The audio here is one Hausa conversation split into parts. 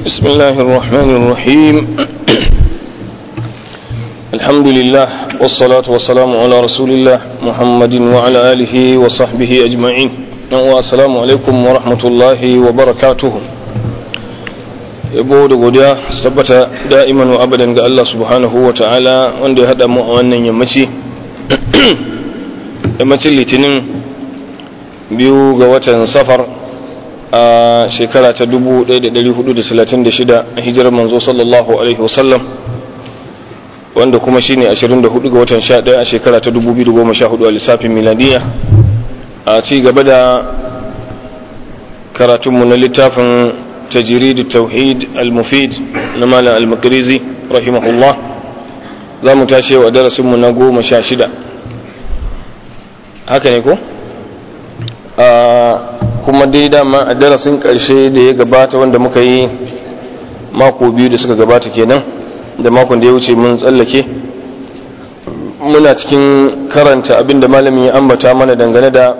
بسم الله الرحمن الرحيم الحمد لله والصلاة والسلام على رسول الله محمد وعلى آله وصحبه أجمعين والسلام عليكم ورحمة الله وبركاته yabo da godiya su tabbata da'iman wa abadan ga Allah subhanahu wa ta'ala wanda ya haɗa mu a wannan yammaci yammacin litinin biyu ga watan safar a shekara ta 1436 a hijirar manzo sallallahu alaihi wasallam wanda kuma shine 24 ga watan 11 a shekara ta 2014 a lissafin miladiya a ci gaba da karatunmu na littafin tajiridu tauhid al-mufid na malam al-makarizi rahimahullah za mu tashi wa darasinmu na goma sha shida haka ne ko? kuma dai dama a darasin ƙarshe da ya gabata wanda muka yi mako biyu da suka gabata kenan da makon da ya wuce mun tsallake muna cikin karanta abinda malamin ya ambata mana dangane da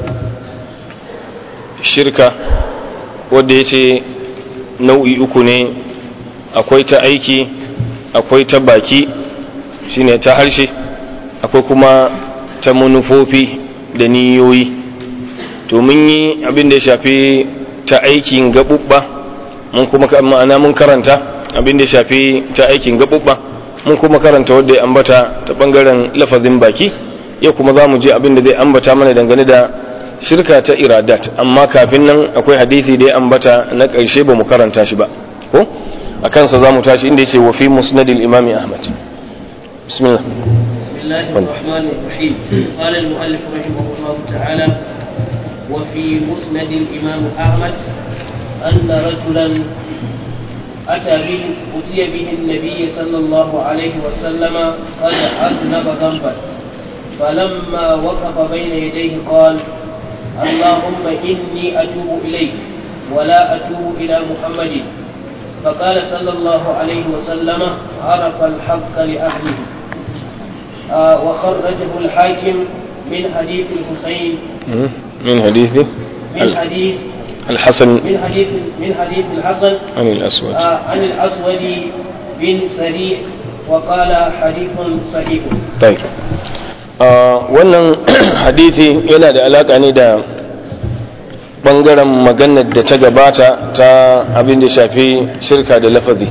shirka wadda ya ce nau'i uku ne akwai ta aiki akwai ta baki shine ta harshe akwai kuma ta manufofi da niyoyi to mun yi abin da ya shafi ta aikin gaɓuɓɓa mun kuma ma'ana mun karanta abin da ya shafi ta aikin gaɓuɓɓa mun kuma karanta wadda ya ambata ta ɓangaren lafazin baki yau kuma za mu je abin da zai ambata mana dangane da shirka ta iradat amma kafin nan akwai hadisi da ya ambata na ƙarshe ba mu karanta shi ba ko a kansa za mu tashi inda ya ce wa fi musnadil imami ahmad bismillah بسم الله الرحمن الرحيم قال المؤلف رحمه الله تعالى وفي مسند الإمام أحمد أن رجلا أتى به أتي به النبي صلى الله عليه وسلم قد أذنب ذنبا فلما وقف بين يديه قال اللهم إني أتوب إليك ولا أتوب إلى محمد فقال صلى الله عليه وسلم عرف الحق لأهله آه وخرجه الحاكم من حديث الحسين من حديث من حديث الحسن من حديث من حديث الحسن عن الأسود آه عن الأسود بن سريع وقال حديث صحيح طيب wannan hadithi yana da alaka ne da bangaren maganar da ta gabata ta abin da shafi shirka da lafazi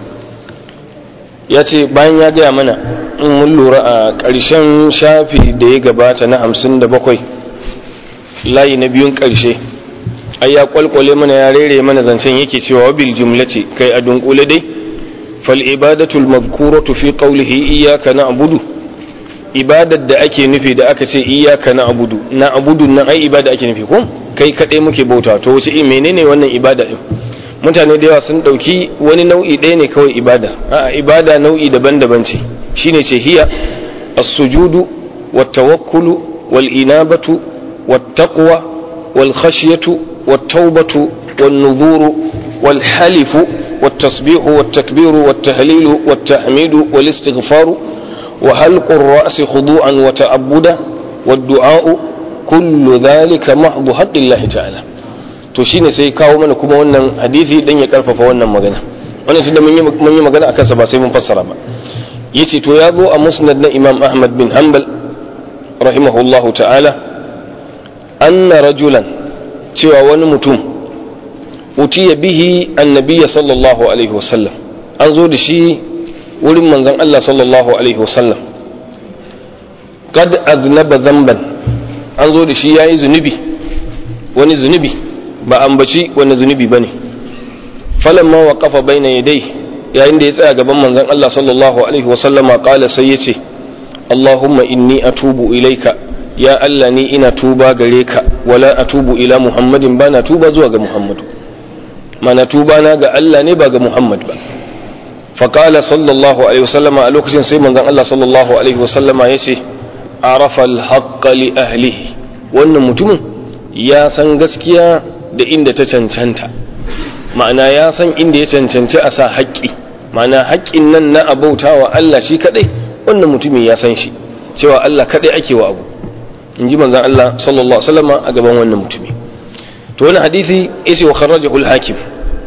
ya ce bayan ya gaya mana in mun lura a ƙarshen shafi da ya gabata na hamsin da bakwai layi na biyun ƙarshe ai ya kwalkwale mana ya rere mana zancen yake cewa wabil jumlati kai a dunkule dai fal ibadatul mazkuratu fi qawlihi iyyaka na'budu ibadar da ake nufi da aka ce iyyaka na'budu na'budu nan ai ibada ake nufi ko kai kadai muke bauta to wace menene wannan ibada din mutane da yawa sun dauki wani nau'i ɗaya ne kawai ibada a'a ibada nau'i daban-daban ce shine ce hiya as-sujudu wat-tawakkulu wal-inabatu wat-taqwa wal-khashyatu wat-taubatu wan-nudhuru wal-halifu wat-tasbihu wat-takbiru wat-tahlilu wat-tahmidu wal-istighfaru wa halqu ar-ra'si khudu'an wa ta'abbuda wad-du'a'u kullu dhalika mahdhu haqqillahi ta'ala to shine sai kawo mana kuma wannan hadisi dan ya karfafa wannan magana wannan tunda mun yi mun yi magana akan sa ba sai mun fassara ba yace to ya zo a musnad na Imam Ahmad bin Hanbal rahimahullahu ta'ala anna rajulan cewa wani mutum utiya bihi annabiy sallallahu alaihi wasallam an zo da shi wurin manzon Allah sallallahu alaihi wasallam qad aznaba dhanban an zo da shi yayi zunubi wani zunubi ba ambaci wani zunubi bane falamma waqafa baina yadayhi yayin da ya tsaya gaban manzon Allah sallallahu alaihi wasallama kala sai yace Allahumma inni atubu ilaika ya Allah ni ina tuba gare ka wala atubu ila Muhammadin ba na tuba zuwa ga Muhammadu mana tuba na ga Allah ne ba ga Muhammad ba faqala sallallahu alaihi wasallama a lokacin sai manzon Allah sallallahu alaihi wasallama yace arafa al li ahlihi wannan mutumin ya san gaskiya da inda ta cancanta ma'ana ya san inda ya cancanci a sa haƙƙi ma'ana haƙƙin nan na abauta wa Allah shi kaɗai wannan mutumin ya san shi cewa Allah kaɗai ake wa abu in ji manzan Allah sallallahu alaihi wasallam a gaban wannan mutumi to wani hadisi yace wa kharrajahu al-hakim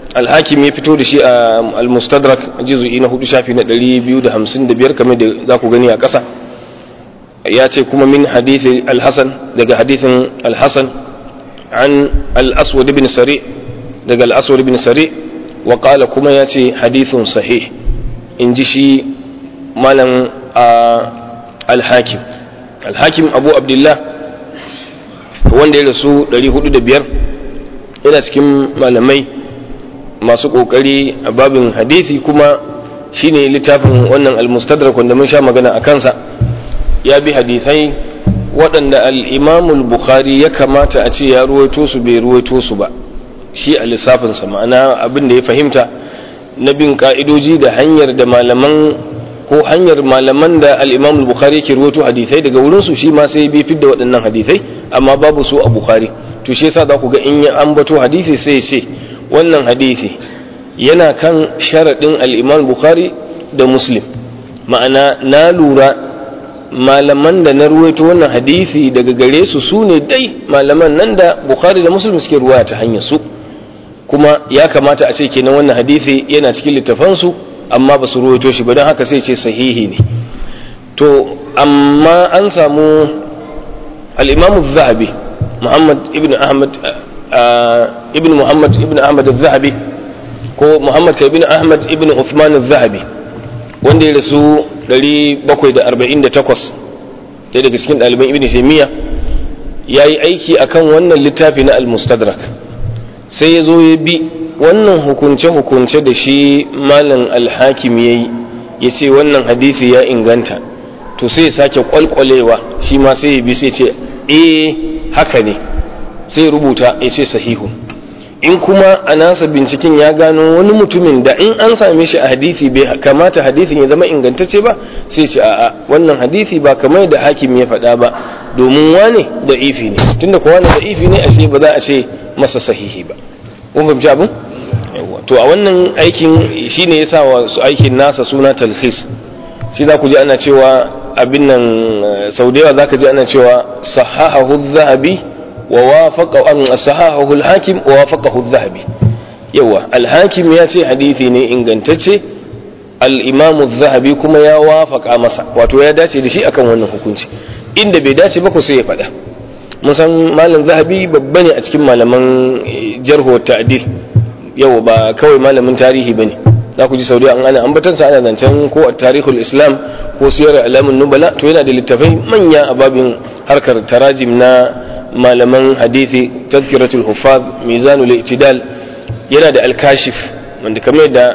alhakim ya fito da shi a al-mustadrak juz'i na hudu shafi na 255 kamar da za ku gani a ƙasa ya ce kuma min hadithi al-hasan daga hadithin al-hasan an al-aswad ibn sari daga al-aswad ibn sari wa qala kuma ya ce hadithun sahih in ji shi malam al-hakim al-hakim abu abdullah wanda ya rasu 405 yana cikin malamai masu kokari a babin hadisi kuma shine littafin wannan al-mustadrak wanda mun sha magana a kansa ya bi hadisai waɗanda al-imamul bukhari ya kamata a ce ya ruwaito su bai ruwaito su ba shi a lissafinsa ma'ana abin da ya fahimta na bin ka'idoji da hanyar da malaman ko hanyar malaman da al-imamul bukhari yake ruwaito hadisai daga wurinsu shi ma sai bi fidda waɗannan hadisai amma babu su a bukhari to shi yasa za ku ga in ya ambato hadisi sai ya ce wannan hadisi yana kan sharaɗin al'imam bukhari da muslim ma'ana na lura malaman da na ruwaito wannan hadisi daga gare su su ne dai malaman nan da bukhari da muslim suke ruwaya ta hanyar su kuma ya kamata a ce kenan wannan hadisi yana cikin littafansu amma ba su ruwaito shi ba don haka sai ce sahihi ne to amma an samu al'imamu zahabi muhammad ibn ahmad ibn muhammad ibn ahmad al-zahabi ko muhammad ka ibn ahmad ibn uthman al-zahabi wanda ya rasu 748 ɗaya daga cikin ɗaliban ibn taymiya ya yi aiki akan wannan littafi na al-mustadrak sai ya zo ya bi wannan hukunce-hukunce da shi malam al-hakim ya yi ya ce wannan hadisi ya inganta to sai ya sake kwalkwalewa shi ma sai ya bi sai ce eh haka ne sai rubuta ya ce sahihu in kuma a nasa binciken ya gano wani mutumin da in an same shi a hadisi bai kamata hadisin ya zama ingantacce ba sai ce a'a wannan hadisi ba kamar da hakim ya faɗa ba domin wane da ifi ne tunda kuwa da ifi ne ashe ba za a ce masa sahihi ba kun fahimci abin to a wannan aikin shine ya sa wa su aikin nasa suna talhis shi za ku ji ana cewa abin nan sau da yawa za ka ji ana cewa sahahahu zahabi ووافق أن صححه الحاكم ووافقه الذهبي يوا الحاكم ياتي حديثي ne ingantacce al-imam az-zahabi kuma ya wafaka masa wato ya dace da shi akan wannan hukunci inda bai dace ba ko sai ya faɗa mun san malam zahabi babba ne a cikin malaman jarhu ta'dil yau ba kawai malamin tarihi bane za ku ji saudi an ana ambatansa ana zancen ko a tarihul islam ko siyar alamun nubala to yana da littafai manya a babin harkar tarajim na malaman hadithi tazkiratul huffaz mizanul i'tidal yana da al-kashif wanda kamar da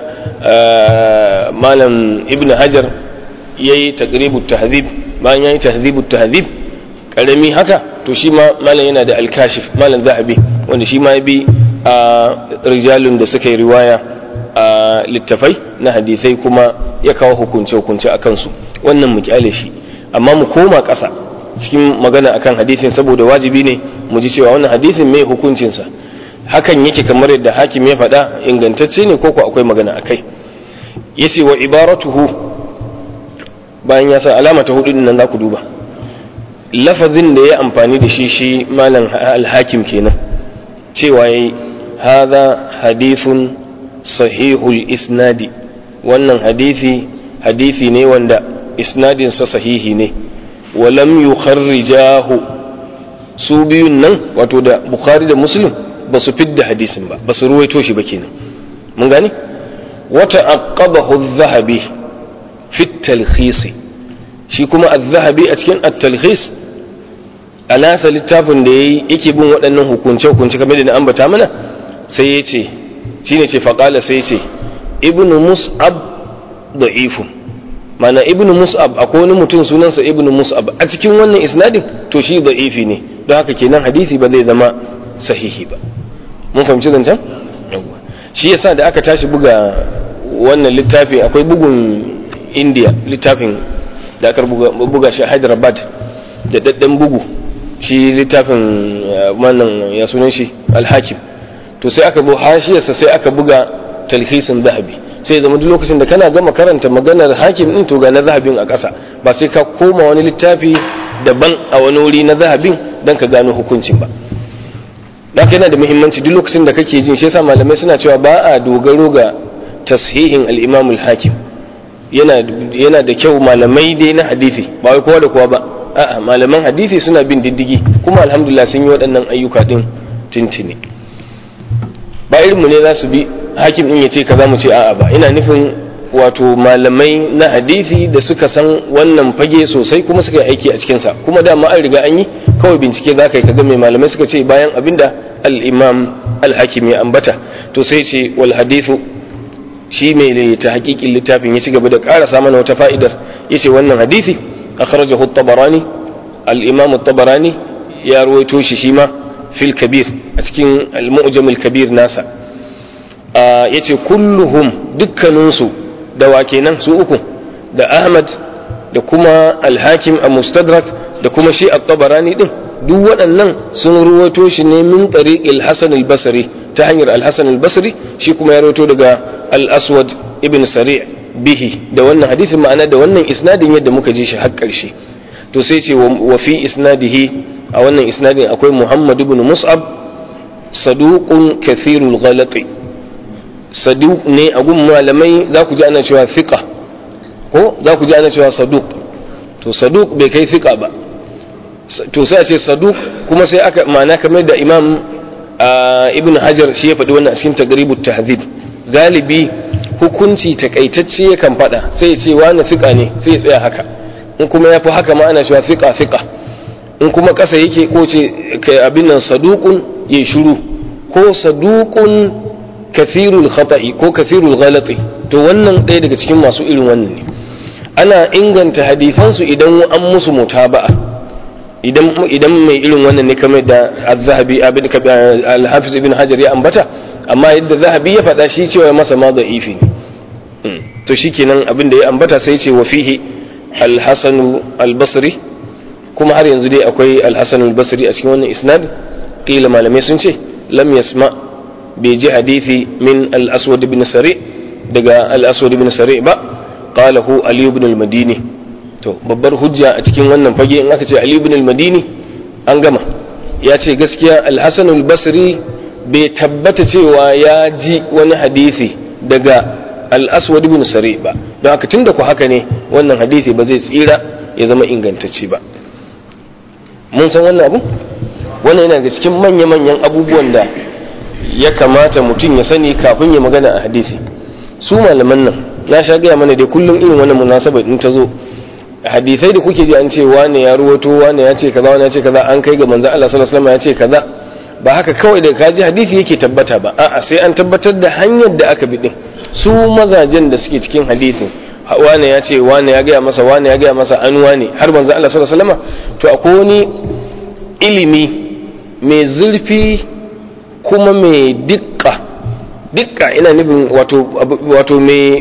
malam ibn hajar yayi taqribut tahdhib bayan yayi tahdhibut tahdhib karami haka to shi ma malam yana da al-kashif malam zahabi wanda shi ma ya bi rijalun da suka yi riwaya a littafai na hadisai kuma ya kawo hukunce hukunce a kansu wannan mu kyale shi amma mu koma ƙasa cikin magana akan hadisin saboda wajibi ne mu ji cewa wannan hadisin mai hukuncinsa hakan yake kamar yadda hakim ya faɗa ingantacce ne ko ko akwai magana akai yace wa ibaratuhu bayan ya sa alama ta hudu nan za ku duba lafazin da ya amfani da shi shi malam al-hakim kenan cewa yayi hadha hadithun sahihul isnadi wannan hadisi hadisi ne wanda isnadinsa sahihi ne walam yukharrijahu su biyun nan wato da bukhari da muslim ba su fidda hadisin ba ba su ruwaito shi ba kenan mun gani wata aqabahu adh-dhahabi fi at-talkhis shi kuma adh-dhahabi a cikin at-talkhis alasa littafin da yayi yake bin waɗannan hukunce hukunce kamar da na ambata mana sai ya ce shine ce faqala sai ya ce ibnu mus'ab da'ifun mana ibnu mus'ab akwai wani mutum sunansa ibnu mus'ab a cikin wannan isnadin to shi da'ifi ne don haka kenan hadisi ba zai zama sahihi ba mun fahimci zancen shi yasa da aka tashi buga wannan littafi akwai bugun india littafin da aka buga shi a hyderabad da daddan bugu shi littafin wannan ya sunan shi alhakim to sai aka bu hashiyarsa sai aka buga talhisin zahabi sai zama duk lokacin da kana gama karanta maganar hakim din to ga na zahabin a ƙasa ba sai ka koma wani littafi daban a wani wuri na zahabin don ka gano hukuncin ba don yana da muhimmanci duk lokacin da kake jin shi yasa malamai suna cewa ba a dogaro ga tashihin al-imam al-hakim yana yana da kyau malamai dai na hadisi ba wai kowa da kowa ba a'a malaman hadisi suna bin diddigi kuma alhamdulillah sun yi waɗannan ayyuka din tintini ba irin mu ne za su bi hakim din ya ce kaza mu ce a'a ba ina nufin wato malamai na hadisi da suka san wannan fage sosai kuma suka yi aiki a cikinsa kuma dama an riga an yi kawai bincike za ka yi kaga mai malamai suka ce bayan abinda al-imam al-hakim ya ambata to sai ce wal hadithu shi mai ta hakikin littafin ya ci gaba da ƙara mana wata fa'idar ya ce wannan hadisi akhrajahu at-tabarani al-imam at-tabarani ya ruwaito shi shi ma fil kabir a cikin al-mu'jam al-kabir nasa yace kulluhum dukkaninsu da wa kenan su uku da Ahmad da kuma Al-Hakim a Mustadrak da kuma shi At-Tabarani din duk waɗannan sun ruwato shi ne min tariqil Hasan al-Basri ta hanyar Al-Hasan al-Basri shi kuma ya ruwato daga Al-Aswad ibn Sari' bihi da wannan hadisin ma'ana da wannan isnadin yadda muka ji shi har ƙarshe to sai ce wa fi isnadihi a wannan isnadin akwai Muhammad ibn Mus'ab saduqun kathirul ghalati saduq ne a gun malamai za ku ji ana cewa fiqa ko za ku ji ana cewa saduq to saduq bai kai fiqa ba to sai a ce saduq kuma sai aka ma'ana kamar da imam ibn hajar shi ya faɗi wannan a cikin tagribut tahzib galibi hukunci takaitacce yakan faɗa sai ya ce wani fiqa ne sai ya tsaya haka in kuma ya fi haka ma ana cewa fiqa fiqa in kuma ƙasa yake ko ce abin nan saduqun ya shiru ko saduqun kathirul khata'i ko kathirul ghalati to wannan ɗaya daga cikin masu irin wannan ne ana inganta hadisansu idan an musu mutaba'a idan idan mai irin wannan ne kamar da az-zahabi abin al-hafiz ibn hajar ya ambata amma yadda zahabi ya faɗa shi cewa masa ma da'ifi ne to shikenan abin da ya ambata sai ce wa fihi al-hasan al-basri kuma har yanzu dai akwai al-hasan al-basri a cikin wannan isnad qila malamai sun ce lam yasma' bai ji hadithi min al-aswad ibn sari daga al-aswad ibn sari ba qalahu ali ibn al-madini to babbar hujja a cikin wannan fage in aka ce ali ibn al-madini an gama ya ce gaskiya al-hasan al-basri bai tabbata cewa ya ji wani hadisi daga al-aswad ibn sari ba don haka tunda ku haka ne wannan hadisi ba zai tsira ya zama ingantacce ba mun san wannan abu wannan yana da cikin manya-manyan abubuwan da ya kamata mutum ya sani kafin ya magana a hadisi su malaman nan ya sha gaya mana dai kullum irin wannan munasaba in ta zo hadisai da kuke ji an ce wane ya ruwato wane ya ce kaza wane ya ce kaza an kai ga manzon Allah sallallahu alaihi wasallam ya ce kaza ba haka kawai da kaji hadisi yake tabbata ba a'a sai an tabbatar da hanyar da aka bi din su mazajen da suke cikin hadisin wane ya ce wane ya gaya masa wane ya gaya masa an wane har manzon Allah sallallahu alaihi wasallam to akwai wani ilimi mai zurfi kuma mai dikka dikka ina nufin wato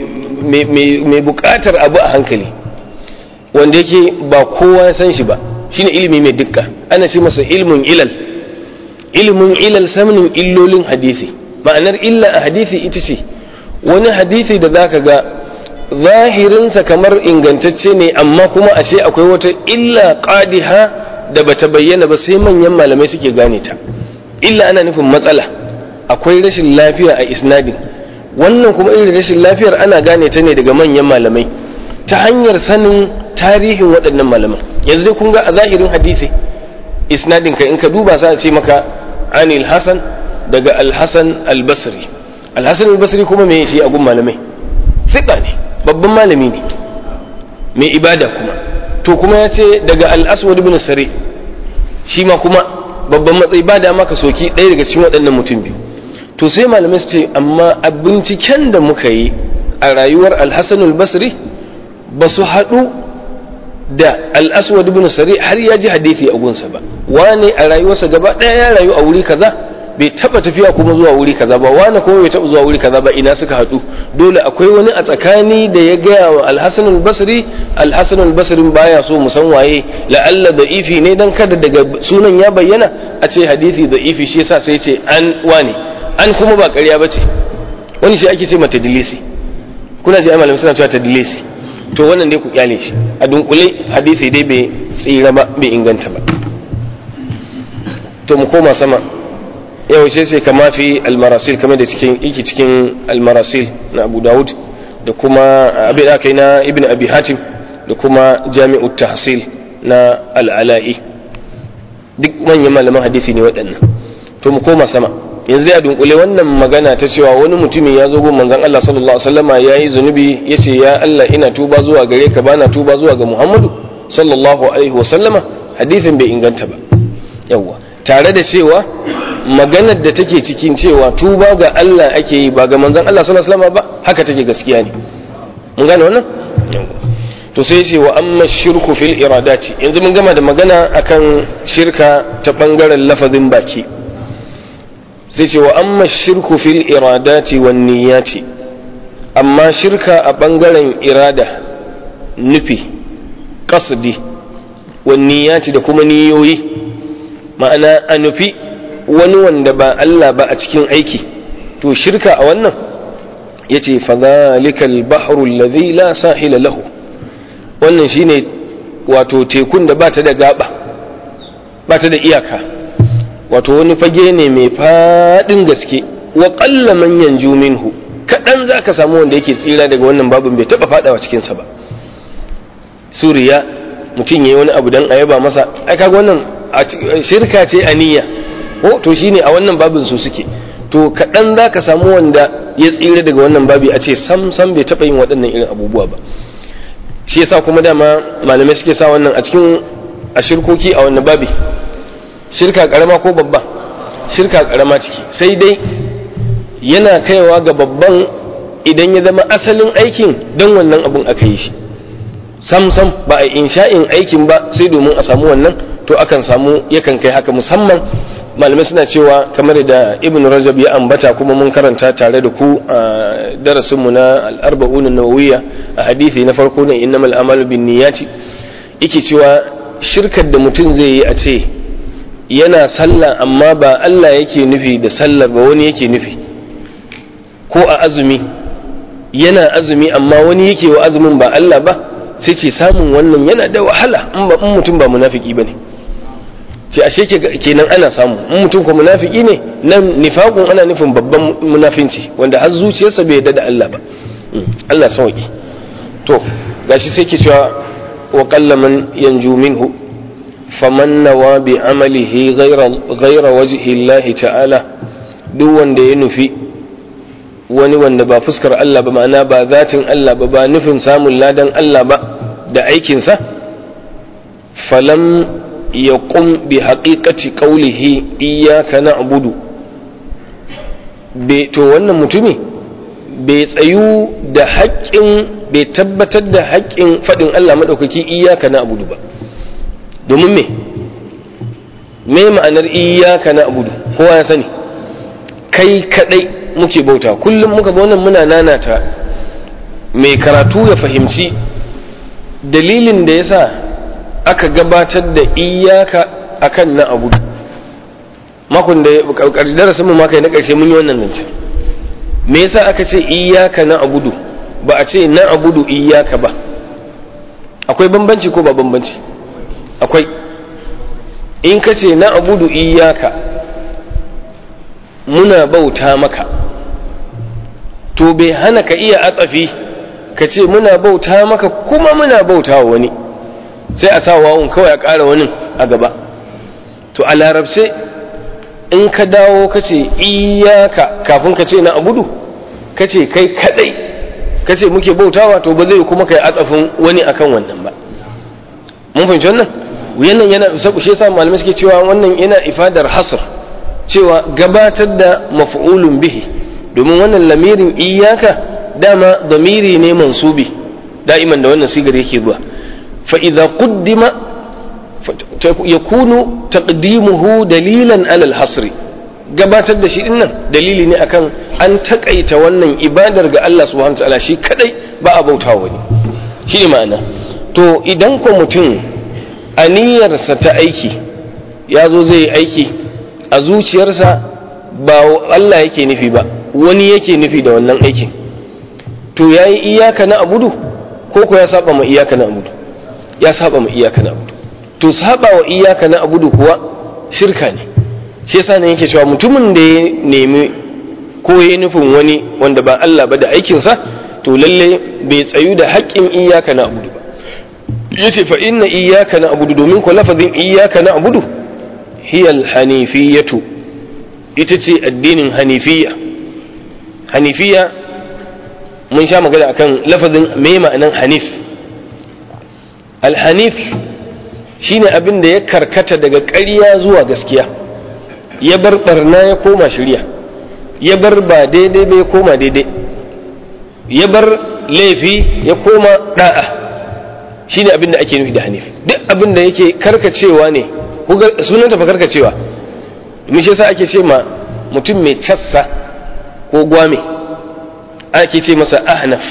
mai bukatar abu a hankali wanda yake ba kowa ya san shi ba shine ilimi mai dikka ana ce masa ilmin ilal ilmin ilal sanin illolin hadisi ma'anar illa a hadisi ita ce wani hadisi da zaka ga zahirinsa kamar ingantacce ne amma kuma ashe akwai wata illa qadiha da bata bayyana ba sai manyan malamai suke gane ta illa ana nufin matsala akwai rashin lafiya a isnadin wannan kuma irin rashin lafiyar ana gane ta ne daga manyan malamai ta hanyar sanin tarihin waɗannan malaman yanzu dai kun ga a zahirin hadisi isnadin ka in ka duba sa ce maka anil hasan daga alhasan albasri alhasan albasri kuma me shi a gun malamai fiqa ne babban malami ne mai ibada kuma to kuma ya ce daga al-aswad ibn sari shi ma kuma babban matsayi ba dama ka soki ɗaya daga cikin waɗannan mutum biyu to sai malamai su ce amma a binciken da muka yi a rayuwar alhassan al-basri ba su haɗu da al-aswad ibn sari har ya ji hadisi a gunsa ba wane a rayuwarsa gaba ɗaya ya rayu a wuri kaza bai taba tafiya kuma zuwa wuri kaza ba wani kuma bai taba zuwa wuri kaza ba ina suka haɗu dole akwai wani a tsakani da ya gaya wa alhassan al-basri alhassan al-basri baya so mu san waye la'alla da'ifi ne dan kada daga sunan ya bayyana a ce hadisi da'ifi shi yasa sai ce an wani an kuma ba ƙarya bace wani shi ake ce mata dilisi kuna ji malamin suna cewa tadlisi to wannan dai ku kyale shi a dunkule hadisi dai bai tsira ba bai inganta ba to mu koma sama yau sai sai kama fi almarasil kamar da cikin iki cikin almarasil na abu dawud da kuma abin da kai na ibn abi hatim da kuma jami'u tahsil na al'ala'i duk manyan malaman hadisi ne waɗannan to mu koma sama yanzu dai a dunkule wannan magana ta cewa wani mutumi ya zo gun manzon Allah sallallahu alaihi wasallama yayi zunubi yace ya Allah ina tuba zuwa gare ka bana tuba zuwa ga Muhammadu sallallahu alaihi wasallama hadisin bai inganta ba yawa tare da cewa maganar da take cikin cewa tuba ga Allah ake yi ba ga manzon Allah sallallahu alaihi wasallama ba haka take gaskiya ne mun gane wannan to sai ce wa amma shirku fil iradati yanzu mun gama da magana akan shirka ta bangaren lafazin baki sai ce wa amma shirku fil iradati wan niyyati amma shirka a bangaren irada nufi qasdi wan niyyati da kuma niyoyi ma'ana a nufi wani wanda ba Allah ba a cikin aiki to shirka a wannan yace fa zalikal bahru alladhi la sahila lahu wannan shine wato tekun da bata da gaba bata da iyaka wato wani fage ne mai faɗin gaske wa ƙalla manyan minhu kaɗan za ka samu wanda yake tsira daga wannan babin bai taɓa faɗawa cikinsa ba suriya mutum ya yi wani abu don a yaba masa ai kaga wannan shirka ce a niyya ko to shine a wannan babin su suke to kaɗan za ka samu wanda ya tsira daga wannan babi a ce sam sam bai taɓa yin waɗannan irin abubuwa ba shi yasa kuma dama malamai suke sa wannan a cikin a shirkoki a wannan babi shirka karama ko babba shirka karama ciki sai dai yana kaiwa ga babban idan ya zama asalin aikin don wannan abun aka yi shi sam sam ba a insha'in aikin ba sai domin a samu wannan to akan samu yakan kai haka musamman malamai suna cewa kamar da ibn rajab ya ambata kuma mun karanta tare da ku a darasinmu na al'arba'un nawawiyya a hadisi na farko ne innamal amalu bin niyyati yake cewa shirkar da mutum zai yi a ce yana sallah amma ba Allah yake nufi da sallar ba wani yake nufi ko a azumi yana azumi amma wani yake wa azumin ba Allah ba sai ce samun wannan yana da wahala in ba in mutum ba munafiki bane ce ashe kenan ana samu in mutum ko munafiki ne nan nifaqun ana nufin babban munafinci wanda har zuciyarsa bai yarda da Allah ba Allah sauki to gashi sai ke cewa wa qallaman yanju minhu faman nawa bi amalihi ghaira wajhi Allah ta'ala duk wanda ya nufi wani wanda ba fuskar Allah ba ma'ana ba zatin Allah ba ba nufin samun ladan Allah ba da aikinsa falam ya ƙum bi haƙiƙaci ƙaulihi iyaka na abudu to wannan mutumi bai tsayu da haƙƙin bai tabbatar da haƙƙin faɗin Allah maɗaukaki iyaka na abudu ba domin me me ma'anar iyaka na abudu kowa ya sani kai kaɗai muke bauta kullum muka ga wannan muna nanata mai karatu ya fahimci dalilin da yasa aka gabatar da iyaka akan na abudu makon da darasin mu maka na ƙarshe mun yi wannan zancen me yasa aka ce iyaka na abudu ba a ce na abudu iyaka ba akwai bambanci ko ba bambanci akwai in ka ce na abudu iyaka muna bauta maka to bai hana ka iya atsafi ka ce muna bauta maka kuma muna bauta wa wani sai a sa wawun kawai a ƙara wani a gaba to a larabce in ka dawo ka ce iyaka kafin ka ce na abudu ka ce kai kadai ka ce muke bautawa to ba zai kuma kai atsafin wani akan wannan ba mun fahimci wannan wannan yana shi yasa malamai suke cewa wannan yana ifadar hasr cewa gabatar da maf'ulun bihi domin wannan lamirin iyaka dama damiri ne mansubi da'iman da wannan sigar yake zuwa fa idza quddima yakunu taqdimuhu dalilan ala al-hasri gabatar da shi dinnan dalili ne akan an takaita wannan ibadar ga Allah subhanahu wataala shi kadai ba a bautawa wani shi ne ma'ana to idan ko mutum aniyarsa ta aiki ya zo zai yi aiki a zuciyarsa ba Allah yake nufi ba wani yake nufi da wannan aikin to ya yi iyaka na abudu ko ko ya saba ma iyaka na abudu ya saba ma iyaka na abudu to saba wa iyaka na abudu kuwa shirka ne shi yasa ne yake cewa mutumin da ya nemi ko ya nufin wani wanda ba Allah ba da aikinsa to lalle bai tsayu da haƙƙin iyaka na abudu ba yace fa inna iyaka na abudu domin ko lafazin iyaka na abudu hiya hanifiyatu ita ce addinin hanifiya hanifiya mun sha magana akan lafazin me ma'anan hanif alhanif shine abin da ya karkata daga ƙarya zuwa gaskiya ya bar barna ya koma shirya ya bar ba daidai ba ya koma daidai ya bar laifi ya koma da'a shine abin da ake nufi da hanif duk abin da yake karkacewa ne sunanta fa karkacewa domin shi yasa ake ce ma mutum mai cassa ko gwame ake ce masa ahnaf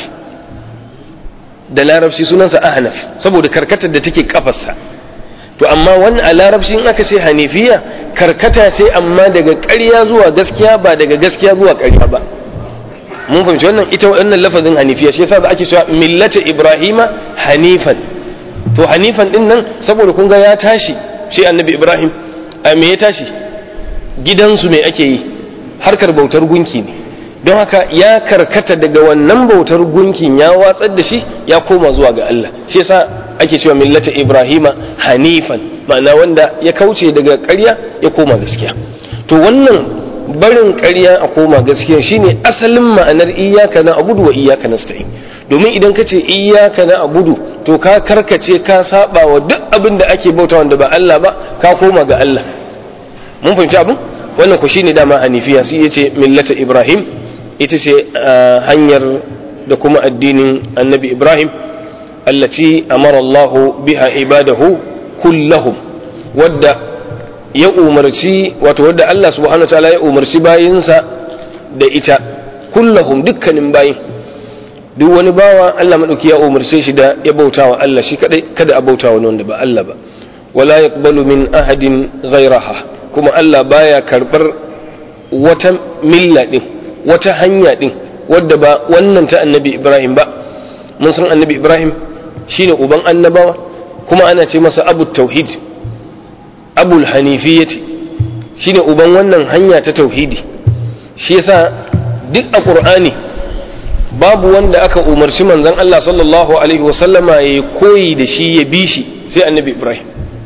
da larabci sunansa ahnaf saboda karkatar da take kafarsa to amma wani a larabci in aka ce hanifiya karkata ce amma daga ƙarya zuwa gaskiya ba daga gaskiya zuwa ƙarya ba mun fahimci wannan ita wannan lafazin hanifiya shi yasa da ake cewa millata ibrahima hanifan to hanifan din nan saboda kun ga ya tashi shi annabi ibrahim a me ya tashi gidansu me ake yi harkar bautar gunki ne don haka ya karkata daga wannan bautar gunkin ya watsar da shi ya koma zuwa ga Allah shi yasa ake cewa millata ibrahima hanifan ma'ana wanda ya kauce daga ƙarya ya koma gaskiya to wannan barin ƙarya a koma gaskiya shine asalin ma'anar iyaka na abudu wa iyaka nasta'in domin idan ka ce iyaka na abudu to ka karkace ka saba wa duk abin da ake bauta wanda ba Allah ba ka koma ga Allah mun fahimci abin wannan ku shine dama hanifiya sai yace millata ibrahim ita ce hanyar da kuma addinin annabi ibrahim allati amara Allahu biha ibadahu kullahum wadda ya umarci wato wadda Allah subhanahu wataala ya umarci bayinsa da ita kullahum dukkanin bayin duk wani bawa Allah madauki ya umarce shi da ya bautawa Allah shi kadai kada a bautawa wani wanda ba Allah ba wala yaqbalu min ahadin ghayraha kuma Allah baya karbar wata milla din wata hanya din wadda ba wannan ta annabi Ibrahim ba mun san annabi Ibrahim shine uban annabawa kuma ana ce masa abu tauhid abul hanifiyyati shine uban wannan hanya ta tauhidi shi yasa duk a qur'ani babu wanda aka umarci manzon Allah sallallahu alaihi wasallama ya koyi da shi ya bi shi sai annabi Ibrahim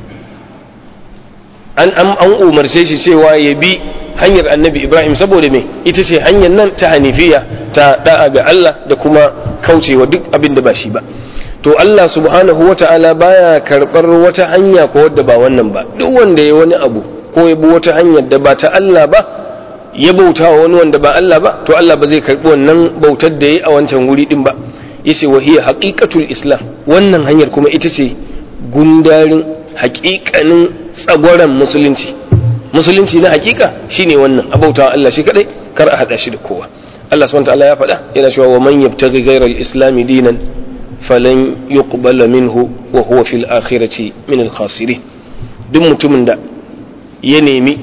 an an umarce shi cewa ya bi hanyar annabi Ibrahim saboda me ita ce hanyar nan ta hanifiya ta da'a ga Allah da kuma kaucewa duk abin da ba shi ba to Allah subhanahu wa ta'ala baya karɓar wata hanya ko wadda ba wannan ba duk wanda ya wani abu ko ya bi wata hanyar da ba ta Allah ba ya bauta wa wani wanda ba Allah ba to Allah ba zai karɓi wannan bautar da ya a wancan wuri din ba yace wa hiya haqiqatul islam wannan hanyar kuma ita ce gundarin haƙiƙanin tsagwaran musulunci musulunci na haƙiƙa shine wannan abautawa Allah shi kadai kar a hada shi da kowa Allah subhanahu wa ta'ala ya faɗa yana cewa wa man yabtaghi ghayra al-islam dinan falan yuqbala minhu wa huwa fil akhirati min al khasirin duk mutumin da ya nemi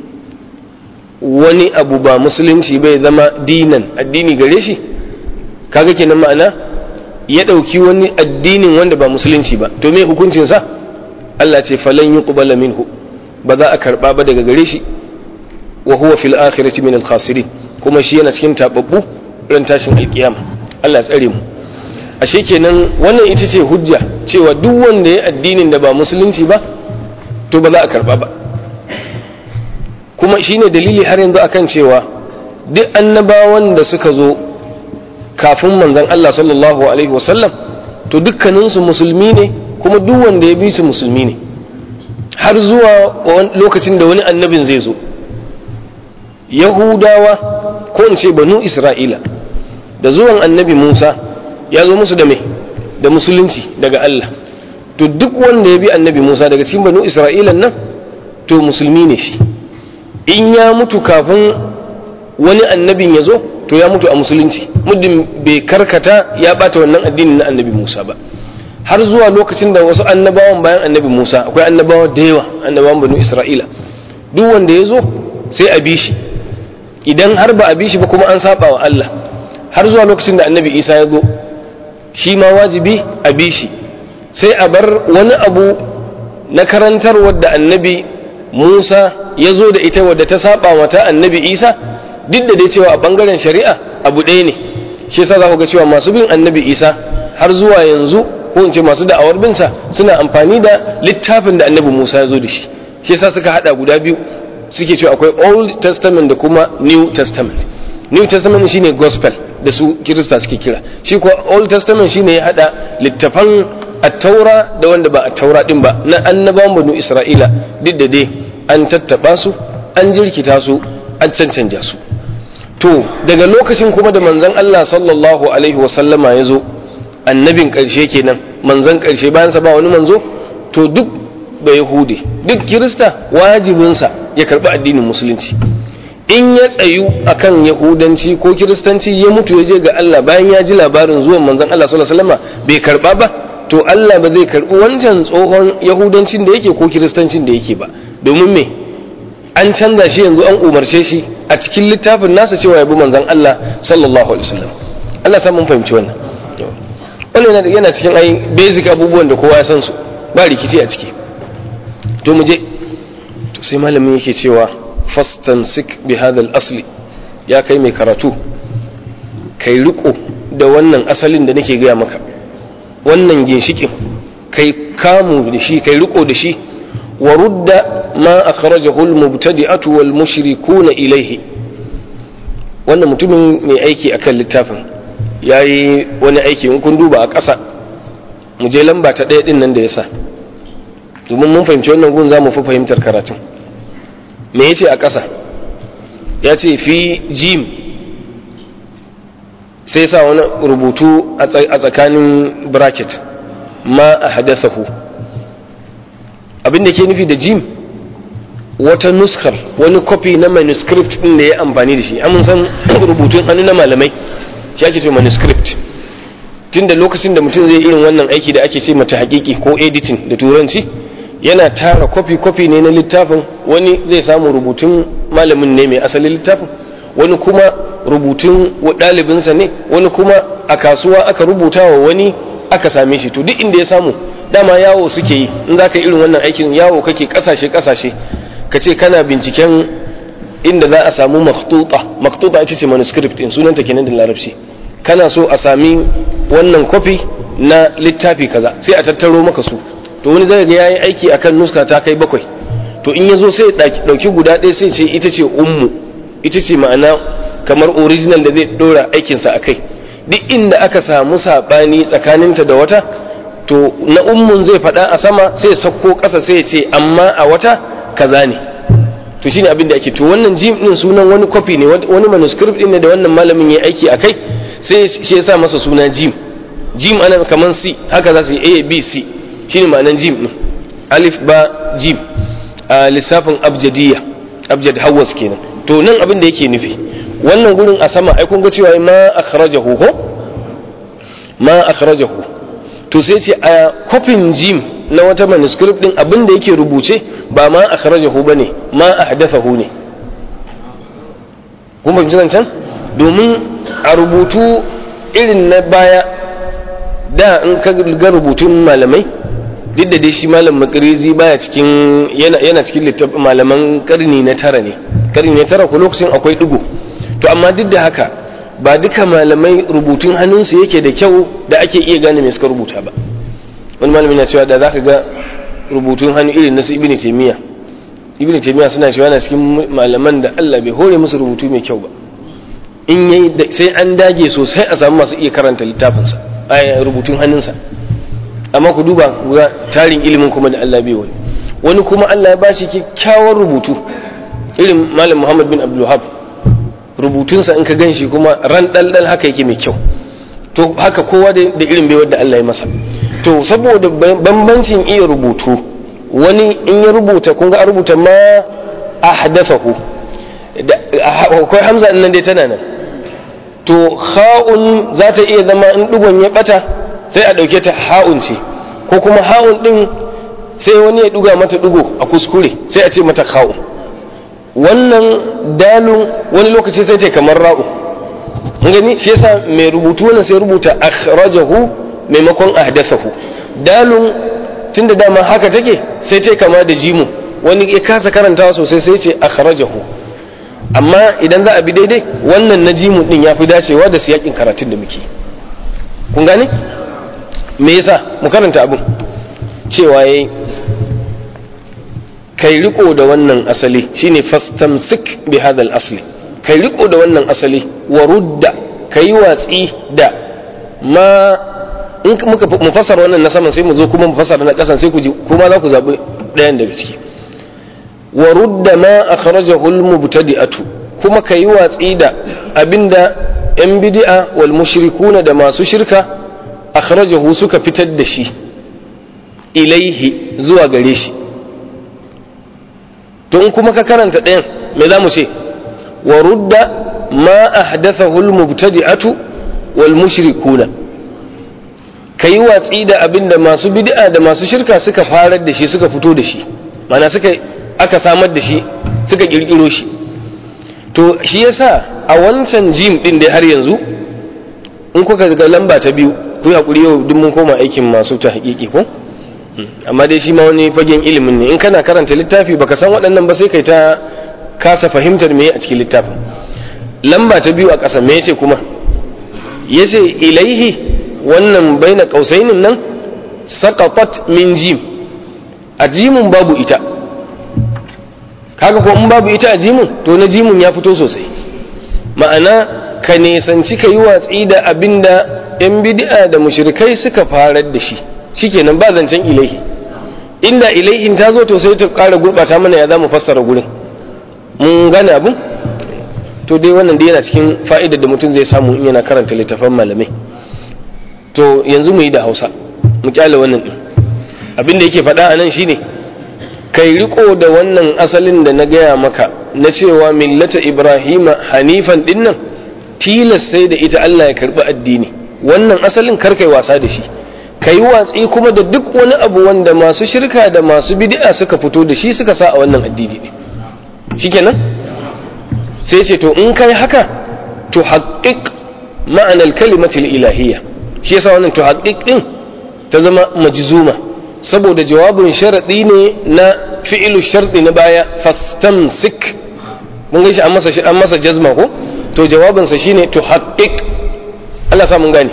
wani abu ba musulunci bai zama dinan addini gare shi kaga kenan ma'ana ya ɗauki wani addinin wanda ba musulunci ba to me hukuncin sa Allah ce falan yuqbala minhu ba za a karba ba daga gare shi wa huwa fil akhirati min al khasirin kuma shi yana cikin tababbu ran tashin alkiyama Allah ya tsare mu ashe kenan wannan ita ce hujja cewa duk wanda ya addinin da ba musulunci ba to ba za a karba ba kuma shine dalili har yanzu akan cewa duk annabawan da suka zo kafin manzon Allah sallallahu alaihi wasallam to dukkaninsu musulmi ne kuma duk wanda ya bi su musulmi ne har zuwa lokacin da wani annabin zai zo yahudawa ko in ce banu isra'ila da zuwan annabi musa ya zo musu da mai da musulunci daga Allah to duk wanda ya bi annabi Musa daga cikin banu Isra'ilan nan to musulmi ne shi in ya mutu kafin wani annabin ya zo to ya mutu a musulunci muddin bai karkata ya bata wannan addinin na annabi Musa ba har zuwa lokacin da wasu annabawan bayan annabi Musa akwai annabawa da yawa annabawan banu Isra'ila duk wanda ya zo sai a bi shi idan har ba a bi shi ba kuma an saba wa Allah har zuwa lokacin da annabi Isa ya zo shi ma wajibi a bi shi sai a bar wani abu na karantarwar da annabi Musa ya zo da ita wadda ta saba mata annabi Isa duk da dai cewa a bangaren shari'a abu ɗaya ne shi yasa za ku ga cewa masu bin annabi Isa har zuwa yanzu ko in ce masu da'awar binsa suna amfani da littafin da annabi Musa ya zo da shi shi yasa suka hada guda biyu suke cewa akwai Old Testament da kuma New Testament New Testament shine gospel da su Kirista suke kira shi kuwa Old Testament shine ya hada littafan at-taura da wanda ba at-taura din ba na annabawan banu Isra'ila duk da dai an tattaba su an jirkita su an cancanja su to daga lokacin kuma da manzon Allah sallallahu alaihi wa sallama ya zo annabin ƙarshe kenan manzon ƙarshe bayan sa ba wani manzo to duk ba yahudi duk kirista wajibinsa ya karbi addinin musulunci in ya tsayu akan yahudanci ko kiristanci ya mutu ya je ga Allah bayan ya ji labarin zuwan manzon Allah sallallahu alaihi wasallam bai karba ba to Allah ba zai karbi wancan tsohon yahudancin da yake ko kiristancin da yake ba domin me an canza shi yanzu an umarce shi a cikin littafin nasa cewa ya bi manzon Allah sallallahu alaihi wasallam Allah sa mun fahimci wannan wannan yana cikin ai basic abubuwan da kowa ya san su ba rikici a ciki to mu je to sai malamin yake cewa fastansik bi hadal asli ya kai mai karatu kai riko da wannan asalin da nake gaya maka wannan ginshikin kai kamu da shi kai riko da shi wa rudda ma akhrajahu al-mubtadi'atu wal mushrikuna ilayhi wannan mutumin mai aiki akan littafin yayi wani aiki in kun duba a ƙasa mu je lamba ta ɗaya din nan da yasa domin mun fahimci wannan gun za mu fi fahimtar karatun me ya ce a ƙasa ya ce fi jim sai sa wani rubutu a tsakanin bracket ma a hadasahu abinda ke nufi da jim wata nuskar wani copy na manuscript ɗin da ya amfani da shi amin san rubutun hannu na malamai shi ake ce manuscript tun da lokacin da mutum zai irin wannan aiki da ake ce mata hakiki ko editing da turanci yana tara kwafi-kwafi ne na littafin wani zai samu rubutun malamin ne mai asalin littafin wani kuma rubutun ɗalibinsa ne wani kuma a kasuwa aka rubuta wa wani aka same shi to duk inda ya samu dama yawo suke yi in za ka irin wannan aikin yawo kake kasashe-kasashe ka ce kana binciken inda za a samu maktuta maktuta ita ce manuscript in sunanta kenan da larabci kana so a sami wannan kwafi na littafi kaza sai a tattaro maka su to wani zai ga yayi aiki akan nuska ta kai bakwai to in yazo sai dauki guda ɗaya sai ce ita ce ummu ita ce ma'ana kamar original da zai dora aikinsa a kai duk inda aka samu saɓani tsakaninta da wata to na ummun zai faɗa a sama sai sakko ƙasa sai ya ce amma a wata kaza ne to shine abin da ake to wannan jim din sunan wani copy ne wani manuscript din ne da wannan malamin ya aiki a kai sai shi ya sa masa suna jim jim ana kamar c haka za su yi a b c shine ma'anan jim din alif ba jim a lissafin abjadiyya abjad hawas kenan to nan abin da yake nufi wannan gurin a sama ai kun ga cewa ma akhrajahu ko ma akhrajahu to sai ce a kofin jim na wata manuscript din abin da yake rubuce ba ma akhrajahu bane ma ahdathahu ne kun fahimci zancen domin a rubutu irin na baya da in ka ga rubutun malamai duk da dai shi malam makarizi baya cikin yana yana cikin littafin malaman karni na tara ne karni na tara ko lokacin akwai digo to amma duk da haka ba duka malamai rubutun hannunsu yake da kyau da ake iya gane me suka rubuta ba wani malami na cewa da zaka ga rubutun hannu irin na su ibnu taymiya ibnu taymiya suna cewa na cikin malaman da Allah bai hore musu rubutu mai kyau ba in yayi sai an dage sosai a samu masu iya karanta littafinsa a rubutun hannunsa amma ku duba ga tarin ilimin kuma da Allah bai wani wani kuma Allah ya bashi kyakkyawan rubutu irin malam Muhammad bin Abdul Wahab rubutunsa in ka ganshi kuma ran daldal haka yake mai kyau to haka kowa da irin baiwar da Allah ya masa to saboda bambancin iya rubutu wani in ya rubuta kun ga a rubuta ma ahdathahu akwai hamza nan dai tana nan to ha'un za ta iya zama in digon ya bata sai a ɗauke ta ha'un ce ko kuma ha'un ɗin sai wani ya ɗuga mata ɗugo a kuskure sai a ce mata ha'un wannan dalun wani lokaci sai ta kamar ra'u gani shi yasa mai rubutu wannan sai rubuta akhrajahu maimakon ahdathahu dalun tunda dama haka take sai ta kama da jimu wani ya kasa karantawa sosai sai ce akhrajahu amma idan za a bi daidai wannan na jimun din ya fi dacewa da siyakin karatun da muke kun gane me yasa mu karanta abin cewa yayi kai riko da wannan asali shine fastamsik bi hadal asli kai riko da wannan asali wa rudda kai watsi da ma in muka mu fassara wannan na saman sai mu zo kuma mu fassara na kasan sai ku ji kuma za ku zabi ɗayan daga ciki wa rudda ma akhrajahu al-mubtadi'atu kuma kai watsi da abinda yan bid'a wal mushrikuna da masu shirka akhrajahu suka fitar da shi ilaihi zuwa gare shi to in kuma ka karanta ɗayan me za mu ce wa rudda ma ahdathahu al-mubtadi'atu wal mushrikuna kai watsi da abinda masu bid'a da masu shirka suka farar da shi suka fito da shi mana suka aka samar da shi suka kirkiro shi to shi yasa a wancan jim din dai har yanzu in kuka ga lamba ta biyu ku yi hakuri yau duk mun koma aikin masu ta hakiki ko amma dai shi ma wani fagen ilimin ne in kana karanta littafi baka san waɗannan ba sai kai ta kasa fahimtar me a cikin littafin lamba ta biyu a ƙasa me yace kuma yace ilaihi wannan baina qausainin nan saqatat min jim a jimin babu ita kaga ko in babu ita a jimin to na jimin ya fito sosai ma'ana ka nesanci ka yi watsi da abinda yan bid'a da mushrikai suka farar da shi shikenan ba zancen ilaihi inda ilaihin ta zo to sai ta ƙara gurɓata mana ya za mu fassara gurin mun gane abin to dai wannan dai yana cikin fa'idar da mutum zai samu in yana karanta littafan malamai to yanzu mu yi da hausa mu kyale wannan din abin da yake faɗa a nan shine kai riko da wannan asalin da na gaya maka na cewa millata ibrahima hanifan dinnan tilas sai da ita allah ya karɓi addini wannan asalin kar kai wasa da shi ka yi watsi kuma da duk wani abu wanda masu shirka da masu bid'a suka fito da shi suka sa a wannan addini ne shikenan sai ce to in kai haka to haƙiƙ ma'anar kalimatul ilahiyya shi yasa wannan to haƙiƙ din ta zama majzuma saboda jawabin sharadi ne na fi'ilu sharɗi na baya fastamsik mun gaishe an masa an masa jazma ko to jawabinsa shine to haƙiƙ Allah sa mun gane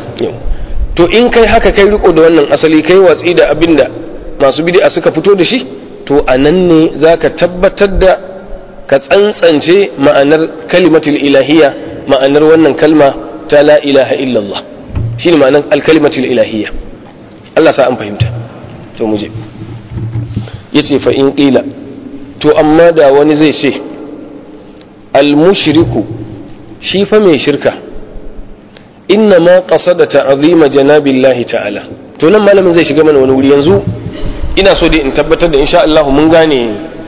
to in kai haka kai riko da wannan asali kai watsi da abinda masu bid'a suka fito da shi to a nan ne za ka tabbatar da ka tsantsance ma'anar kalimatul ilahiyya ma'anar wannan kalma ta la ilaha illallah shi ne ma'anar alkalimatul ilahiyya Allah sa an fahimta to mu je ya ce fa in ƙila to amma da wani zai ce almushriku shi fa mai shirka inna ma qasada ta'zima janabillahi ta'ala to nan malamin zai shiga mana wani wuri yanzu ina so dai in tabbatar da insha Allah mun gane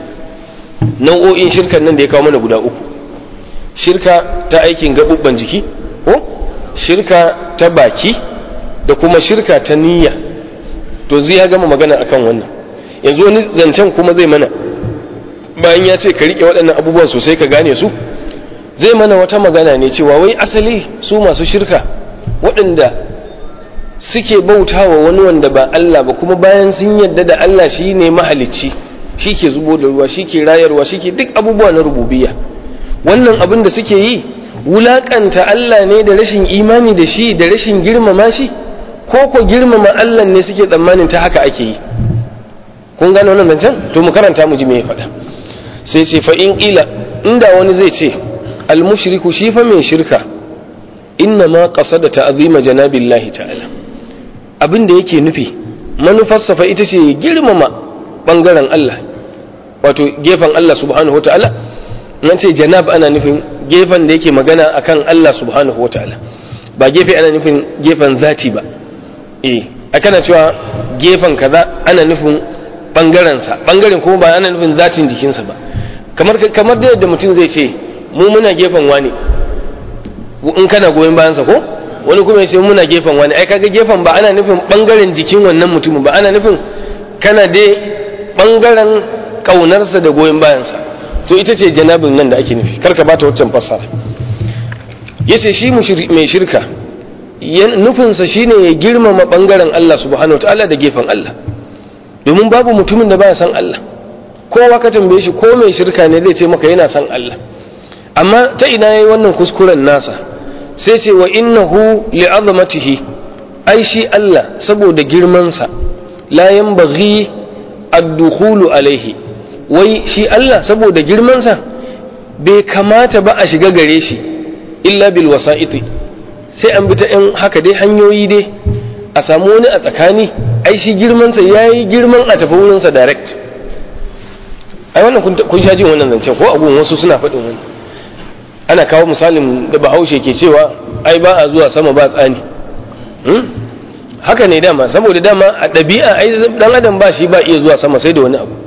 nau'o'in shirkan nan da ya kawo mana guda uku shirka ta aikin gabubban jiki ko shirka ta baki da kuma shirka ta niyya to zai ya gama magana akan wannan yanzu wani zancen kuma zai mana bayan ya ce ka rike waɗannan abubuwan sosai ka gane su zai mana wata magana ne cewa wai asali su masu shirka waɗanda suke bautawa wani wanda ba Allah ba kuma bayan sun yadda da Allah shi ne mahalicci shi ke zubo da ruwa shi ke rayarwa shi ke duk abubuwa na rububiya wannan abin da suke yi wulaƙanta Allah ne da rashin imani da shi da rashin girmama shi ko ko girmama Allah ne suke tsammanin ta haka ake yi kun gane wannan zancen to mu karanta mu ji me ya faɗa sai ce fa in ƙila inda wani zai ce almushriku shi fa mai shirka inna ma qasada ta'zima janabillahi ta'ala abin da yake nufi manufarsa fa ita ce girmama bangaren Allah wato gefen Allah subhanahu wata'ala nan ce janab ana nufin gefen da yake magana akan Allah subhanahu wata'ala ba gefe ana nufin gefen zati ba eh akana cewa gefen kaza ana nufin bangarensa bangaren kuma ba ana nufin zatin jikinsa ba kamar kamar da yadda mutum zai ce mu muna gefen wani in kana goyon bayansa ko wani kuma ya ce muna gefen wani ai kaga gefen ba ana nufin bangaren jikin wannan mutumin ba ana nufin kana dai bangaren kaunarsa da goyon bayansa to ita ce janabin nan da ake nufi karka bata waccan fassara yace shi mai shirka nufinsa shine ya girmama bangaren Allah subhanahu wataala da gefen Allah domin babu mutumin da baya san Allah kowa ka tambaye shi ko mai shirka ne zai ce maka yana son Allah amma ta ina yayi wannan kuskuren nasa sai ce wa innahu li'azamatihi ai shi Allah saboda girmansa la yanbaghi ad-dukhulu alaihi wai shi Allah saboda girmansa bai kamata ba a shiga gare shi illa bil wasa'iti sai an bi ta yan haka dai hanyoyi dai a samu wani a tsakani ai shi girmansa yayi girman a tafi wurinsa direct ai wannan kun sha jin wannan zancen ko abun wasu suna faɗin wani ana kawo misalin da bahaushe ke cewa ai ba a zuwa sama ba tsani haka ne dama saboda dama a ɗabi'a ai dan adam ba shi ba iya zuwa sama sai da wani abu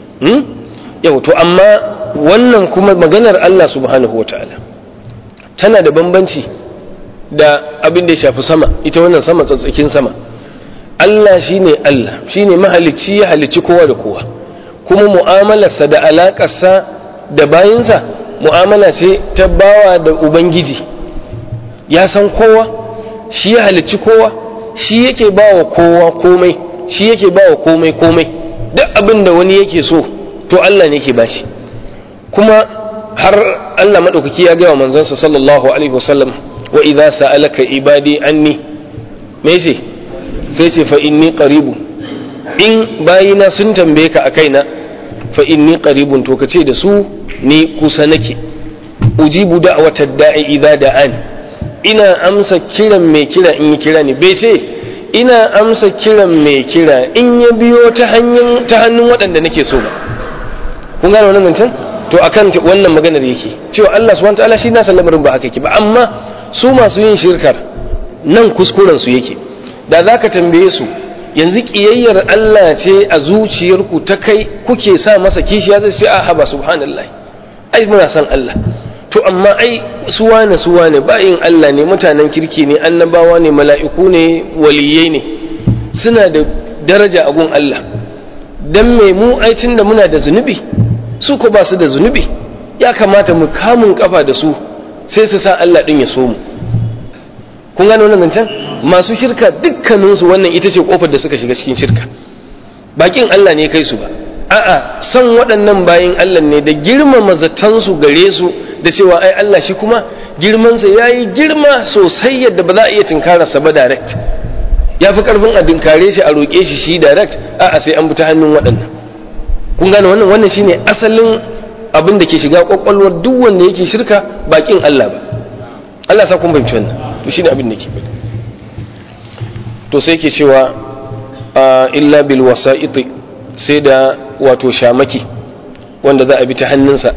yau to amma wannan kuma maganar Allah subhanahu wa ta'ala tana da bambanci da abin da ya shafi sama ita wannan sama tsatsakin sama Allah shine Allah shine mahalicci ya halicci kowa da kowa kuma mu'amalarsa da alaƙarsa da bayinsa mu'amala ce ta bawa da ubangiji ya san kowa shi ya halicci kowa shi yake bawa kowa komai shi yake bawa komai komai duk abin da wani yake so to Allah ne ke bashi kuma har Allah maɗaukaki ya gaya wa manzansa sallallahu alaihi wasallam wa idza sa'alaka ibadi anni me ce sai ce fa inni qaribu in bayina sun tambaye ka a kaina fa inni qaribun to kace da su ni kusa nake ujibu da'wata da'i idza da'an ina amsa kiran mai kira in yi kira ne bai ce ina amsa kiran mai kira in ya biyo ta hanyar ta hannun waɗanda nake so ba kun gane wannan zancen to akan wannan maganar yake cewa Allah subhanahu wataala shi nasa lamarin ba haka yake ba amma su masu yin shirkar nan kuskuren su yake da zaka tambaye su yanzu kiyayyar Allah ce a zuciyarku ta kai kuke sa masa kishiya zai ce a haba subhanallah ai muna san Allah to amma ai su wane su wane bayin Allah ne mutanen kirki ne annabawa ne mala'iku ne waliyai ne suna da daraja a gun Allah dan me mu ai da muna da zunubi su ko ba su da zunubi ya kamata mu kamun kafa da su sai su sa Allah din ya so mu kun gane wannan zancen masu shirka dukkaninsu wannan ita ce kofar da suka shiga cikin shirka bakin Allah ne kai su ba a'a son waɗannan bayin Allah ne da girmama zatansu gare su da cewa ai Allah shi kuma girmansa ya yi girma sosai yadda ba za a iya tinkararsa ba direct ya fi ƙarfin a dinkare shi a roƙe shi shi direct a'a sai an bi ta hannun waɗannan kun gane wannan wannan shine asalin abin da ke shiga kwakwalwar duk wanda yake shirka bakin Allah ba Allah sa kun fahimci wannan to shine abin da ke faɗi to sai ke cewa illa bil wasa'iti sai da wato shamaki wanda za a bi ta hannunsa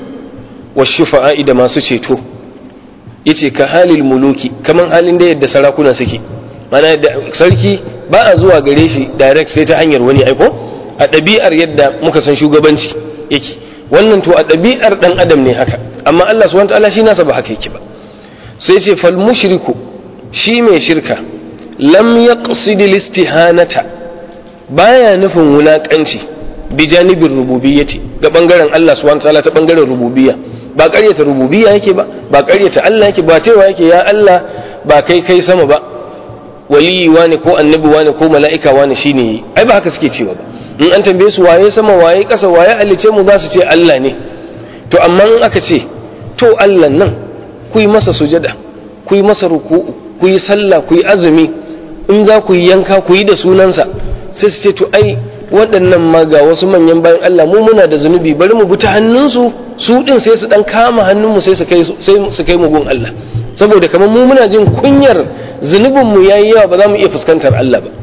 wa shufa'i da masu ceto yace ka halil muluki kaman halin da yadda sarakuna suke mana yadda sarki ba a zuwa gare shi direct sai ta hanyar wani aiko a ɗabi'ar yadda muka san shugabanci yake wannan to a ɗabi'ar ɗan adam ne haka amma Allah subhanahu wa ta'ala shi nasa ba haka yake ba sai ce fal mushriku shi mai shirka lam yaqsid listihanata baya nufin wulakanci bi janibin rububiyyati ga bangaren Allah subhanahu wataala ta bangaren rububiyya ba ƙaryata rububiyya yake ba ba ƙaryata Allah yake ba cewa yake ya Allah ba kai kai sama ba waliyi wani ko annabi wani ko mala'ika wani shine yi ai ba haka suke cewa ba in an tambaye su waye sama waye ƙasa waye halice mu za su ce Allah ne to amma in aka ce to Allah nan ku yi masa sujada ku yi masa ruku'u ku yi sallah ku yi azumi in za ku yi yanka ku yi da sunansa sai su ce to ai waɗannan ma ga wasu manyan bayan Allah mu muna da zunubi bari mu bi ta hannunsu su ɗin sai su ɗan kama hannunmu sai su kai sai su kai mu gun Allah saboda kamar mu muna jin kunyar zunubin mu yayi yawa ba za mu iya fuskantar Allah ba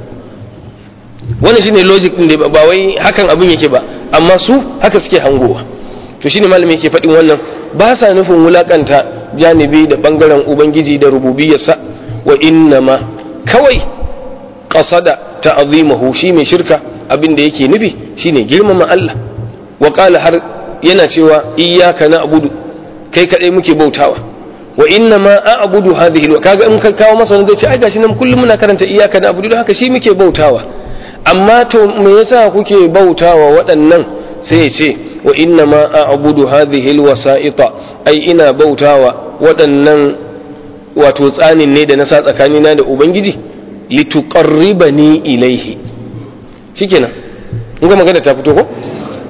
wannan shine logic din da ba wai hakan abin yake ba amma su haka suke hangowa to shine malami yake faɗin wannan ba sa nufin wulakanta janibi da bangaren ubangiji da rububiyarsa wa innama kawai qasada ta'zimahu shi mai shirka abin da yake nufi shine girmama Allah wa qala har yana cewa iyyaka na'budu kai kadai muke bautawa wa innama a'budu hadhihi kaga in ka kawo masa wanda zai ce ai gashi nan kullum muna karanta iyyaka na'budu don haka shi muke bautawa amma to me yasa kuke bautawa waɗannan sai ya ce wa innama a'budu hadhihi alwasa'ita ai ina bautawa waɗannan wato tsanin ne da na sa tsakanina da ubangiji lituqarribani ilaihi shikenan in ga magana ta fito ko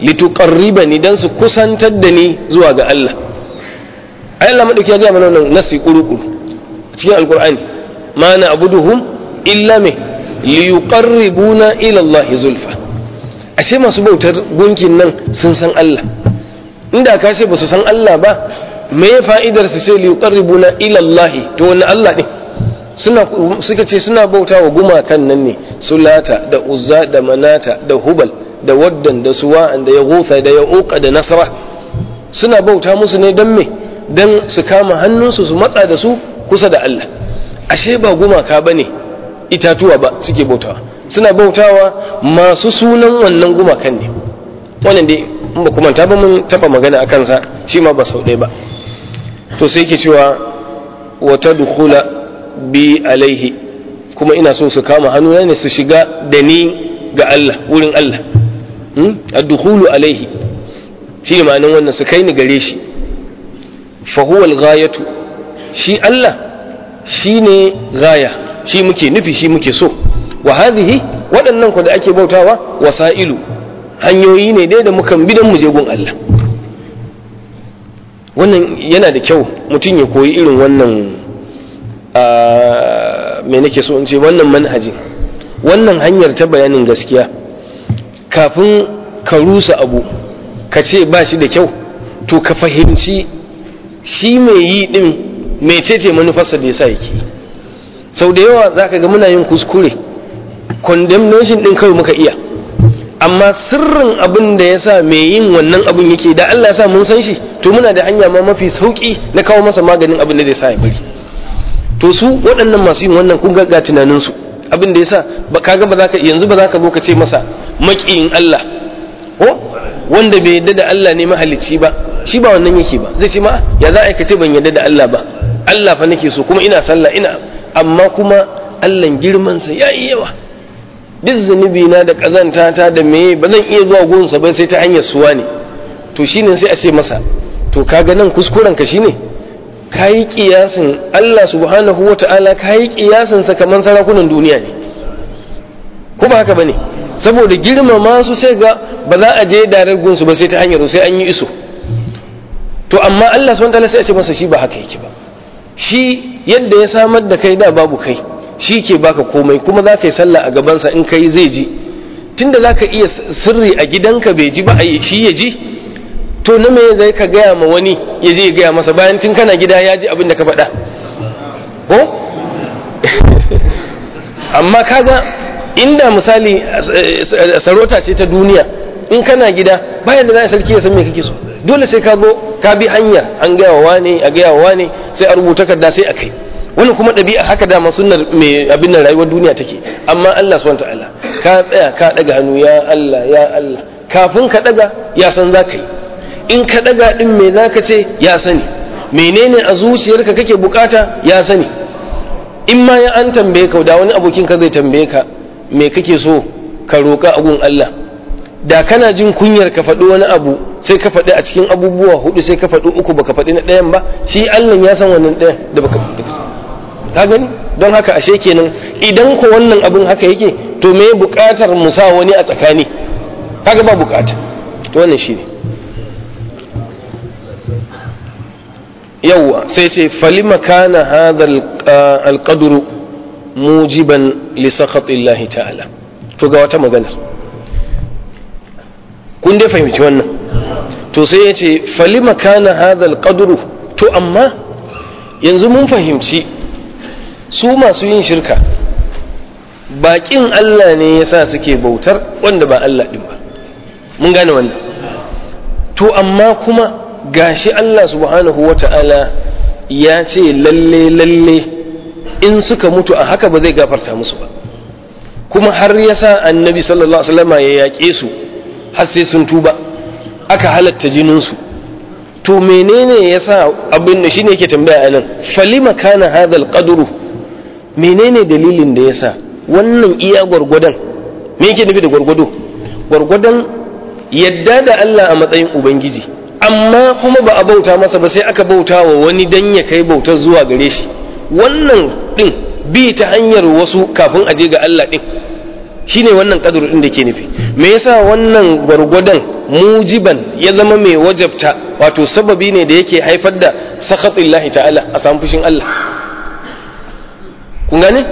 lituqarribani dan su kusantar da ni zuwa ga Allah ai Allah madauki ya ga mana wannan nasi kuru-kuru cikin alqur'ani ma na abuduhum illa me liyuqarribuna ila Allah zulfa ashe masu bautar gunkin nan sun san Allah inda ka ce ba su san Allah ba me fa'idar su sai liyuqarribuna ila Allah to wannan Allah ne suna suka ce suna bauta wa gumakan nan ne sulata da uzza da manata da hubal da waddan da suwa'an da ya da ya da nasara suna bauta musu ne don me don su kama hannunsu su matsa da su kusa da Allah ashe ba gumaka ba ne itatuwa ba suke bautawa suna bautawa masu sunan wannan gumakan ne wannan dai in ba kuma ta ba mun taba magana a kansa shi ma ba sau ɗaya ba to sai ke cewa wata dukula bi alaihi kuma ina so su kama hannu ne su shiga da ni ga Allah wurin Allah ad-dukhulu alaihi shi ne ma'anin wannan su kai ni gare shi fa huwa al-ghayatu shi Allah shine gaya shi muke nufi shi muke so wa hadhihi waɗannan ku da ake bautawa wasailu hanyoyi ne dai da mukan bi don mu je gun Allah wannan yana da kyau mutum ya koyi irin wannan me nake so in ce wannan manhajin wannan hanyar ta bayanin gaskiya kafin ka rusa abu ka ce ba shi da kyau to ka fahimci shi mai yi din mecece manufarsa da yasa yake sau da yawa za ka ga muna yin kuskure condemnation din kawai muka iya amma sirrin abin da ya sa mai yin wannan abin yake da Allah ya sa mun san shi to muna da hanya ma mafi sauki na kawo masa maganin abin da zai sa ya bari to su waɗannan masu yin wannan kun ga tunanin su abin da ya sa ba kaga ba za ka yanzu ba za ka zo ka ce masa maƙiyin Allah ko wanda bai yadda da Allah ne mahalicci ba shi ba wannan yake ba zai ce ma ya za a ce ban yadda da Allah ba Allah fa nake so kuma ina sallah ina amma kuma Allah girman sa yayi yawa duk zunubi na da kazanta ta da meye ba zan iya zuwa gunsa ba sai ta hanyar suwa ne to shine sai a ce masa to kaga nan kuskuren ka shine kayi kiyasin Allah subhanahu wata'ala kayi kiyasin sa kaman sarakunan duniya ne ko ba haka bane saboda girmama su sai ga ba za a je darar gunsu ba sai ta hanyar sai an yi iso to amma Allah subhanahu wata'ala sai a ce masa shi ba haka yake ba shi yadda ya samar da kai da babu kai shi ke baka komai kuma za ka yi sallah a gabansa in kai zai ji tunda za ka iya sirri a gidanka bai ji ba shi ya ji to na me zai ka gaya ma wani ya je ya gaya masa bayan tun kana gida ya ji abin da ka faɗa ko amma kaga inda misali sarauta ce ta duniya in kana gida bayan da za a sarki ya san me kake so dole sai ka zo ka bi hanya an gaya wa wane a gaya wa wane sai a rubuta kadda sai a kai wannan kuma ɗabi'a haka dama sunnar mai abin nan rayuwar duniya take amma Allah subhanahu ta'ala ka tsaya ka daga hannu ya Allah ya Allah kafin ka daga ya san za ka yi in ka daga din me za ka ce ya sani menene a zuciyarka kake bukata ya sani in ma ya an tambaye ka da wani abokin ka zai tambaye ka me kake so ka roƙa agun Allah da kana jin kunyar ka faɗi wani abu sai ka faɗi a cikin abubuwa hudu sai ka faɗi uku baka faɗi na ɗayan ba shi Allah ya san wannan ɗayan da baka faɗi ka gani don haka ashe kenan idan ko wannan abin haka yake to me buƙatar mu sa wani a tsakani kaga ba buƙata to wannan shine yawwa sai ce falima kana hadha alqadru mujiban li sakhatillahi ta'ala to ga wata magana kun dai fahimci wannan to sai ya ce falima kana hadha alqadru to amma yanzu mun fahimci su masu yin shirka baƙin Allah ne ya sa suke bautar wanda ba Allah ɗin ba mun gane wannan to amma kuma gashi Allah subhanahu wa ta'ala ya ce lalle lalle in suka mutu a haka ba zai gafarta musu ba kuma har ya sa annabi sallallahu alaihi wasallama ya yaƙe su har sai sun tuba aka halatta jininsu to menene ya sa abin da shine yake tambaya a nan falima kana hadal qadru menene dalilin da ya sa wannan iya gwargwadon me yake nufi da gwargwado gwargwadon yadda da Allah a matsayin ubangiji amma kuma ba a bauta masa ba sai aka bauta wa wani dan ya kai bautar zuwa gare shi wannan din bi ta hanyar wasu kafin a je ga Allah din shine wannan kadur din da ke nufi me yasa wannan gwargwadon mujiban ya zama mai wajabta wato sababi ne da yake haifar da sakhatillahi ta'ala a samu fushin Allah kun gane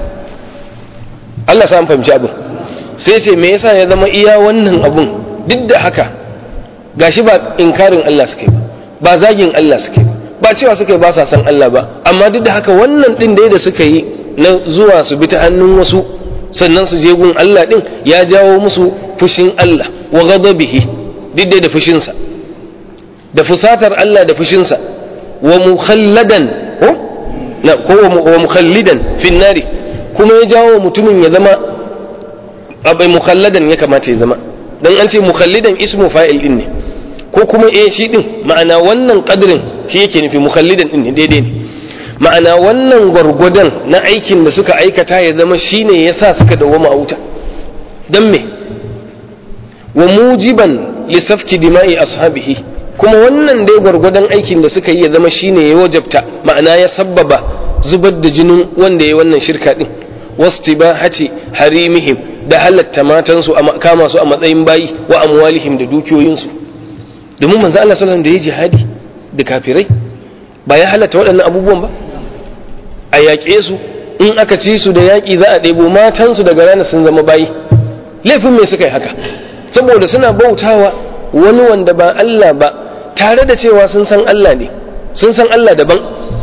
Allah sa fahimci abin sai ce me yasa ya zama iya wannan abun duk da haka gashi ba inkarin Allah suke ba ba zagin Allah suke ba cewa suke ba sa san Allah ba amma duk da haka wannan din da suka yi na zuwa su bi ta hannun wasu sannan su je gun Allah din ya jawo musu fushin Allah wa ghadabihi duk da fushinsa da fusatar Allah da fushinsa wa mukhalladan ko na ko wa mukhallidan fin nari kuma ya jawo mutumin ya zama abai mukhalladan ya kamata ya zama dan an ce mukhallidan ismu fa'il din ne ko kuma eh shi din ma'ana wannan kadrin shi yake nufi mukhallidan din ne daidai ne ma'ana wannan gwargwadon na aikin da suka aikata ya zama shine yasa suka dawwama a wuta dan me wa mujiban li safki dima'i ashabihi kuma wannan dai gwargwadon aikin da suka yi ya zama shine ya wajabta ma'ana ya sabbaba zubar da jinin wanda ya wannan shirka din wastibahati harimihim da halatta matansu kama su a matsayin bayi wa amwalihim da dukiyoyinsu domin manzo Allah sallallahu da ya jihadi da kafirai ba ya halatta waɗannan abubuwan ba a yaƙe su in aka ci su da yaƙi za a ɗebo matansu daga rana sun zama bayi laifin me suka yi haka saboda suna bautawa wani wanda ba Allah ba tare da cewa sun san Allah ne sun san Allah daban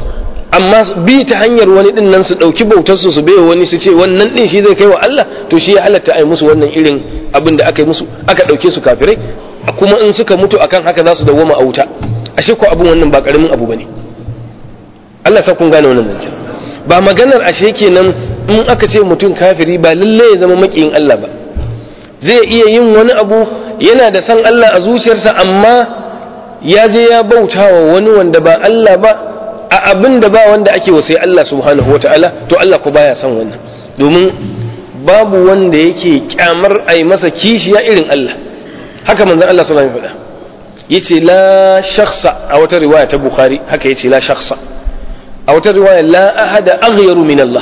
amma bi ta hanyar wani din nan su ɗauki bautarsu su baiwa wani su ce wannan din shi zai kai wa Allah to shi ya halatta a yi musu wannan irin abin da aka yi musu aka ɗauke su kafirai kuma in suka mutu akan haka za su dawwama a wuta ashe ko abin wannan ba karamin abu bane Allah sa kun gane wannan zancen ba maganar ashe kenan in aka ce mutum kafiri ba lalle ya zama makiyin Allah ba zai iya yin wani abu yana da san Allah a zuciyarsa amma ya je ya bauta wa wani wanda ba Allah ba a abin da ba wanda ake wa sai Allah subhanahu wataala to Allah ko baya son wannan domin babu wanda yake kyamar a yi masa kishiya irin Allah haka manzon Allah sallallahu alaihi wasallam yace la shakhsa a wata riwaya ta Bukhari haka yace la shakhsa a wata riwaya la ahada aghyaru min Allah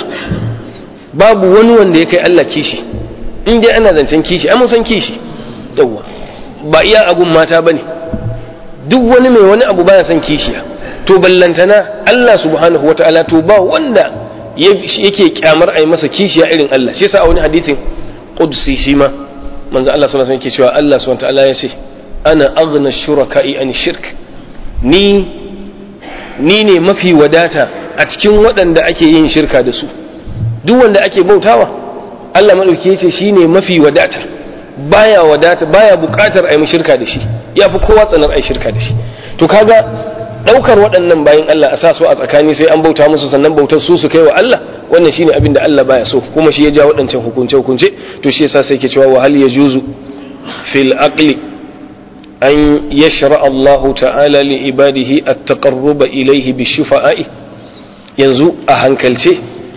babu wani wanda ya kai Allah kishi in dai ana zancen kishi ai mun san kishi yawa ba iya agun mata bane duk wani mai wani abu baya son kishiya to ballantana Allah subhanahu wataala to ba wanda yake kyamar ai masa kishiya irin Allah shi yasa a wani hadisin qudsi shi ma manzo Allah sallallahu alaihi wasallam yake cewa Allah subhanahu wataala ya ce ana aghna shuraka'i an shirk ni ni ne mafi wadata a cikin waɗanda ake yin shirka da su duk wanda ake bautawa Allah madauki yace shine mafi wadata baya wadata baya buƙatar a yi shirka da shi yafi kowa tsanar a yi shirka da shi to kaga ɗaukar waɗannan bayan Allah a sa su a tsakani sai an bauta musu sannan bautar su su kai wa Allah wannan shine abin da Allah baya so kuma shi ya ja waɗancan hukunce hukunce to shi yasa sai ke cewa wa hal yajuzu fil aqli an yashra Allah ta'ala li ibadihi at-taqarruba ilayhi bi shufa'i yanzu a hankalce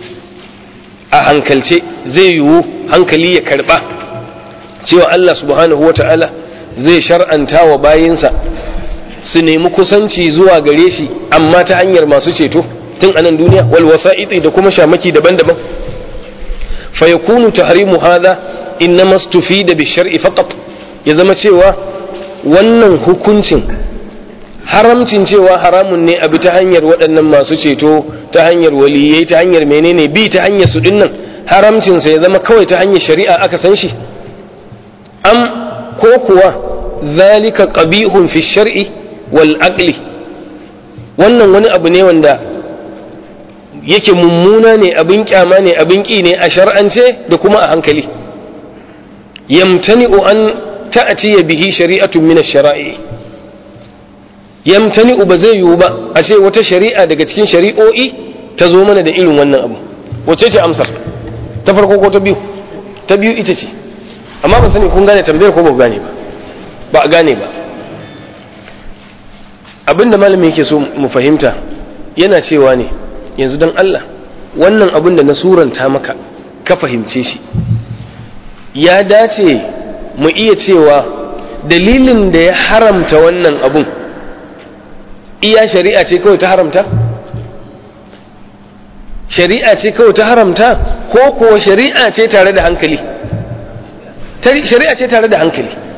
a hankalce zai yiwu hankali ya karba cewa Allah subhanahu wa ta'ala zai shar'anta wa bayinsa su nemi kusanci zuwa gare shi amma ta hanyar masu ceto tun anan duniya wal wasa'iti da kuma shamaki daban-daban fa yakunu tahrimu hadha innama stufida bi shar'i faqat ya zama cewa wannan hukuncin haramcin cewa haramun ne abi ta hanyar waɗannan masu ceto ta hanyar waliyai ta hanyar menene bi ta hanyar su dinnan haramcin sa ya zama kawai ta hanyar shari'a aka san shi am ko kuwa zalika qabihun fi shar'i wal aqli wannan wani abu ne wanda yake mummuna ne abin kyama ne abin ƙi ne a shar'ance da kuma a hankali yamtani'u an ta'tiya bihi shari'atun min ash-shara'i yamtani'u ba zai yiwu ba a ce wata shari'a daga cikin shari'o'i ta zo mana da irin wannan abu wace ce amsar ta farko ko ta biyu ta biyu ita ce amma ban sani kun gane tambayar ko ba gane ba ba a gane ba abinda malami yake so mu fahimta yana cewa ne yanzu don Allah wannan abin da na suranta maka ka fahimce shi ya dace mu iya cewa dalilin da ya haramta wannan abun iya shari'a ce kawai ta haramta shari'a ce kawai ta haramta ko kuwa shari'a ce tare da hankali shari'a ce tare da hankali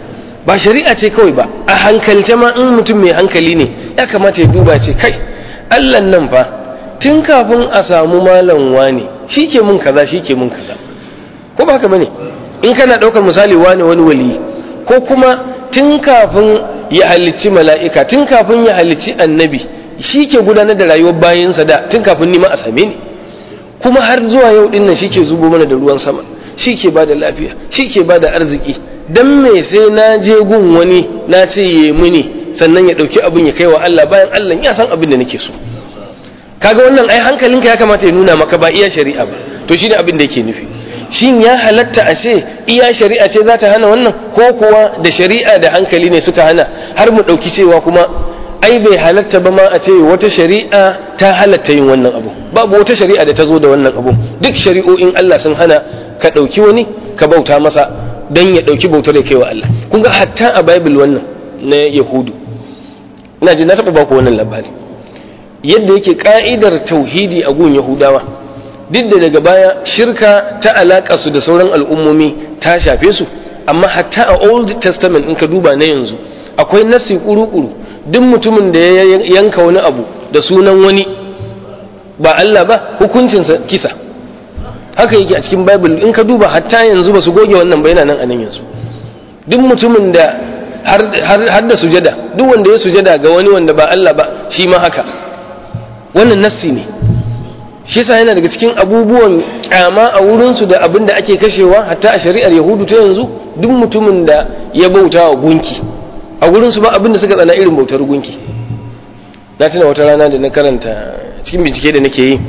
ba shari'a ce kawai ba a hankalce ma in mutum mai hankali ne ya kamata ya duba ce kai Allah nan fa tun kafin a samu malam wani shi ke mun kaza shi ke mun kaza ko ba haka bane in kana ɗaukar misali wani wani wali ko kuma tun kafin ya halicci mala'ika tun kafin ya halicci annabi shi ke gudanar da rayuwar bayansa da tun kafin nima a same ni kuma har zuwa yau din nan shi ke zubo mana da ruwan sama shi ke ba da lafiya shi ke ba da arziki don me sai na je gun wani na ce ya muni sannan ya ɗauki abin ya kai wa Allah bayan Allah ya san abin da nake so kaga wannan ai hankalinka ya kamata ya nuna maka ba iya shari'a ba to shine abin da yake nufi shin ya halatta a ce iya shari'a ce za ta hana wannan ko kuwa da shari'a da hankali ne suka hana har mu ɗauki cewa kuma ai bai halatta ba ma a ce wata shari'a ta halatta yin wannan abu babu wata shari'a da ta zo da wannan abu duk shari'o'in Allah sun hana ka ɗauki wani ka bauta masa don ya ɗauki bautar da kai wa Allah kun ga hatta a bible wannan na yahudu ina ji na taɓa baku wannan labari yadda yake ka'idar tauhidi a gun yahudawa duk da daga baya shirka ta alaƙa su da sauran al'ummomi ta shafe su amma hatta a old testament in ka duba na yanzu akwai nasi kuru-kuru duk mutumin da ya yanka wani abu da sunan wani ba Allah ba hukuncinsa kisa haka yake a cikin bible in ka duba hatta yanzu ba su goge wannan ba yana nan a nan yanzu duk mutumin da har da sujada duk wanda ya sujada ga wani wanda ba Allah ba shi ma haka wannan nassi ne shi yasa yana daga cikin abubuwan kyama a wurinsu da abin da ake kashewa hatta a shari'ar yahudu ta yanzu duk mutumin da ya bauta wa gunki a wurinsu ba abin da suka tsana irin bautar gunki na tuna wata rana da na karanta cikin bincike da nake yi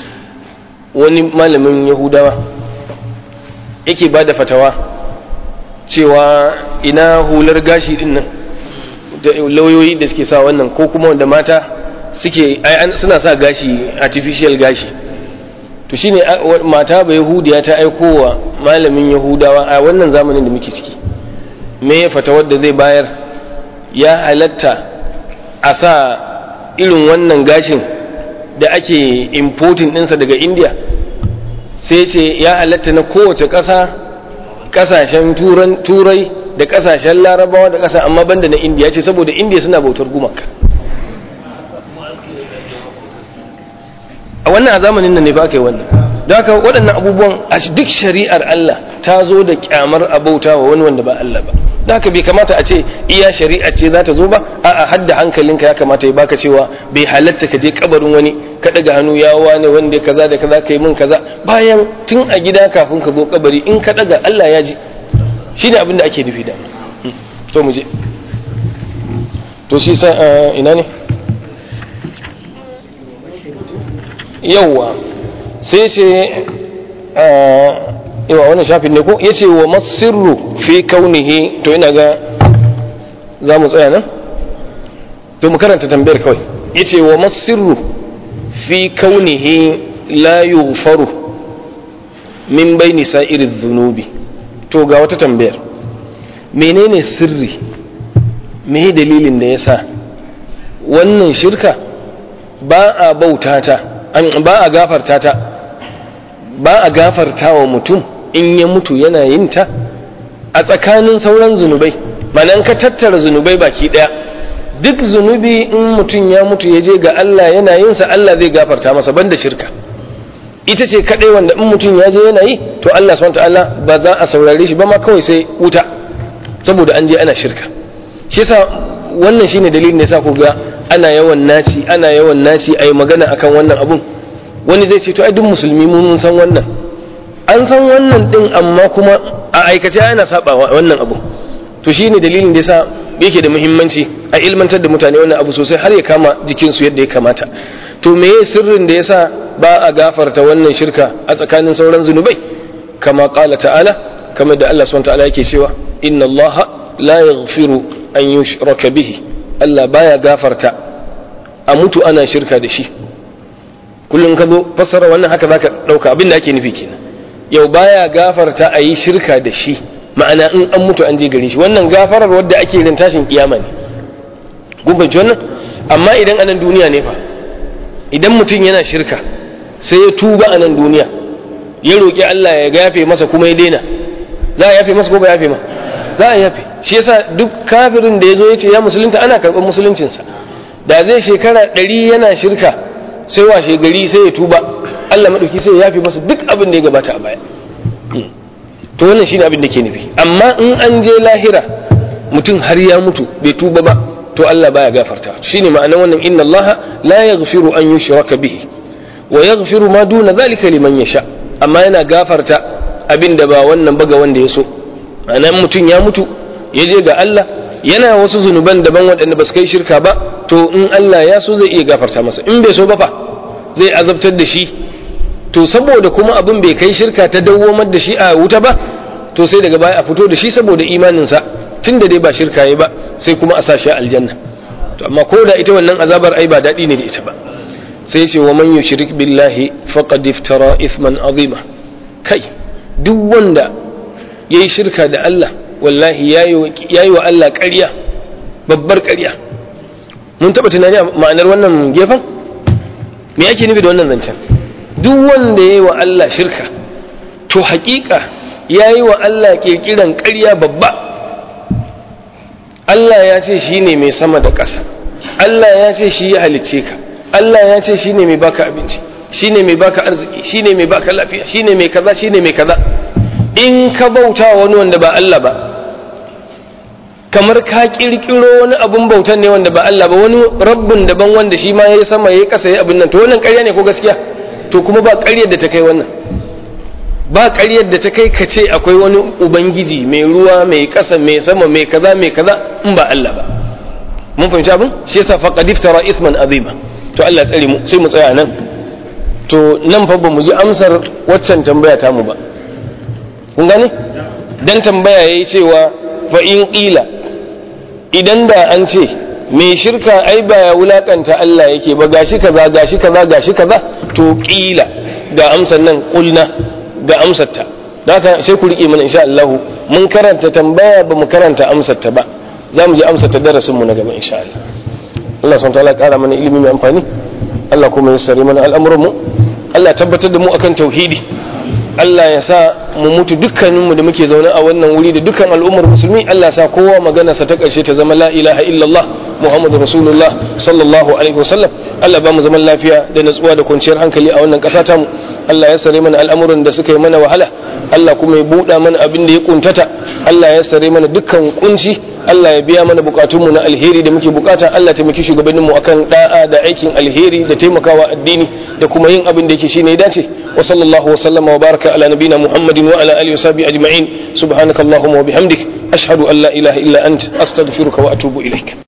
wani malamin yahudawa yake ba da fatawa cewa ina hular gashi din nan da lauyoyi da suke sa wannan ko kuma wanda mata suke suna sa gashi artificial gashi to shine mata ba yahudiya ta aiko wa malamin yahudawa a wannan zamanin da muke ciki me ya fata wadda zai bayar ya halatta a sa irin wannan gashin da ake importing ɗinsa daga india sai ce ya halatta na kowace ƙasa ƙasashen turai da ƙasashen larabawa da ƙasa amma banda na india ce saboda india suna bautar gumaka a wannan a zamanin nan ne fa aka yi wannan don haka waɗannan abubuwan a duk shari'ar Allah ta zo da kyamar abauta wa wani wanda ba Allah ba don haka bai kamata a ce iya shari'a ce za ta zo ba a'a hadda hankalinka ya kamata ya baka cewa bai halatta ka je kabarin wani ka daga hannu ya wane wanda kaza da kaza kai mun kaza bayan tun a gida kafin ka zo kabari in ka daga Allah ya ji shi ne abin da ake nufi da to mu je to shi sa ina ne yauwa sai ce yawa wannan shafin ne ko ya ce wa masirru fi kaunihi to ina ga za mu tsaya nan to mu karanta tambayar kawai ya ce wa masirru fi kaunihi la yughfaru min baini sa'iri zunubi to ga wata tambayar menene sirri me dalilin da ya sa wannan shirka ba a bauta ta ba a gafarta ta ba a gafarta wa mutum in ya mutu yana yin ta a tsakanin sauran zunubai manan ka tattara zunubai baki daya duk zunubi in mutum ya mutu ya je ga Allah yana yin sa Allah zai gafarta masa banda shirka ita ce kadai wanda in mutum ya je yana yi to Allah subhanahu ta'ala ba za a saurare shi ba ma kawai sai wuta saboda an je ana shirka shi yasa wannan shine dalilin da yasa ku ga ana yawan naci ana yawan naci ayi magana akan wannan abun wani zai ce to ai duk musulmi mun san wannan an san wannan din amma kuma a aikace ana saba wannan abu to shine dalilin da yasa yake da muhimmanci a ilmantar da mutane wannan abu sosai har ya kama jikinsu yadda ya kamata to meye sirrin da yasa ba a gafarta wannan shirka a tsakanin sauran zunubai kama qala ta'ala kamar da Allah subhanahu ta'ala yake cewa inna Allah la yaghfiru an yushraka bihi Allah baya gafarta a mutu ana shirka da shi kullum ka zo fassara wannan haka zaka dauka abin da ake nufi kenan yau baya gafarta a yi shirka da shi ma'ana in an mutu an je gare shi wannan gafarar wadda ake yin tashin kiyama ne gumbanci wannan amma idan anan duniya ne fa idan mutum yana shirka sai ya tuba a nan duniya ya roƙi Allah ya yafe masa kuma ya daina za a yafe masa ko ba yafe ma za a yafe shi yasa duk kafirin da ya zo ya ce ya musulunta ana karɓar musuluncinsa da zai shekara ɗari yana shirka sai washe gari sai ya tuba Allah maɗauki sai ya yafi masa duk abin da ya gabata a baya to wannan shine abin da ke nufi amma in an je lahira mutum har ya mutu bai tuba ba to Allah baya gafarta shine ma'anar wannan inna Allah la yaghfiru an yushraka bihi wa yaghfiru ma duna zalika liman yasha amma yana gafarta abin da ba wannan ba ga wanda ya so ma'anar mutum ya mutu ya je ga Allah yana wasu zunuban daban waɗanda ba su kai shirka ba to in Allah ya so zai iya gafarta masa in bai so ba fa zai azabtar da shi to saboda kuma abin bai kai shirka ta dawwamar da shi a wuta ba to sai daga baya a fito da shi saboda imaninsa tun da dai ba shirka ya ba sai kuma a sa shi aljanna to amma ko da ita wannan azabar ai ba daɗi ne da ita ba sai ce wa man yushrik billahi faqad iftara ithman azima kai duk wanda yayi shirka da Allah wallahi yayi wa Allah ƙarya babbar ƙarya mun taɓa tunani a ma'anar wannan gefen me ake nufi da wannan zancen duk wanda yayi wa Allah shirka to haƙiƙa yayi wa Allah ƙirƙiran ƙarya babba Allah ya ce shi ne mai sama da ƙasa Allah ya ce shi ya halicce ka Allah ya ce shi ne mai baka abinci shi ne mai baka arziki shi ne mai baka lafiya shi ne mai kaza shi ne mai kaza in ka bauta wani wanda ba Allah ba kamar ka kirkiro wani abun bautan ne wanda ba Allah ba wani rabbin daban wanda shi ma yayi sama yayi ƙasa yayi abin nan to wannan ƙarya ne ko gaskiya to kuma ba ƙaryar da ta kai wannan ba ƙaryar da ta kai ka ce akwai wani ubangiji mai ruwa mai ƙasa mai sama mai kaza mai kaza in ba Allah ba mun fahimci abin shi yasa faqad iftara isman azima to Allah tsare mu sai mu tsaya nan to nan fa ba mu ji amsar waccan tambaya ta mu ba kun gane dan tambaya yayi cewa fa in qila idan da an ce mai shirka ai ba ya wulakanta Allah yake ba gashi kaza gashi kaza gashi kaza to qila ga amsar nan qulna ga amsarta da haka sai ku riƙe mana insha Allah mun karanta tambaya ba mu karanta amsarta ba za mu ji amsarta darasin mu na gaba insha Allah Allah subhanahu wataala ƙara mana ilimi mai amfani Allah kuma ya sare mana al'amuran mu Allah tabbatar da mu akan tauhidi Allah ya sa mu mutu dukkanin mu da muke zaune a wannan wuri da dukkan al'ummar musulmi Allah sa kowa magana sa ta ƙarshe ta zama la ilaha illallah Muhammadu Rasulullah sallallahu alaihi wasallam Allah ba mu zaman lafiya da natsuwa da kwanciyar hankali a wannan ƙasa ta mu Allah ya sare mana al'amuran da suka yi mana wahala Allah kuma ya buɗa mana abin da ya kuntata Allah ya sare mana dukkan kunci Allah ya biya mana bukatunmu na alheri da muke bukata Allah taimaki shugabanninmu akan da'a da aikin alheri da taimakawa addini da kuma yin abin da yake shine ya dace wa sallallahu wa sallama wa baraka ala nabina Muhammadin wa ala alihi wa sahbihi ajma'in subhanakallahumma wa bihamdik ashhadu an la ilaha illa ant astaghfiruka wa atubu ilaik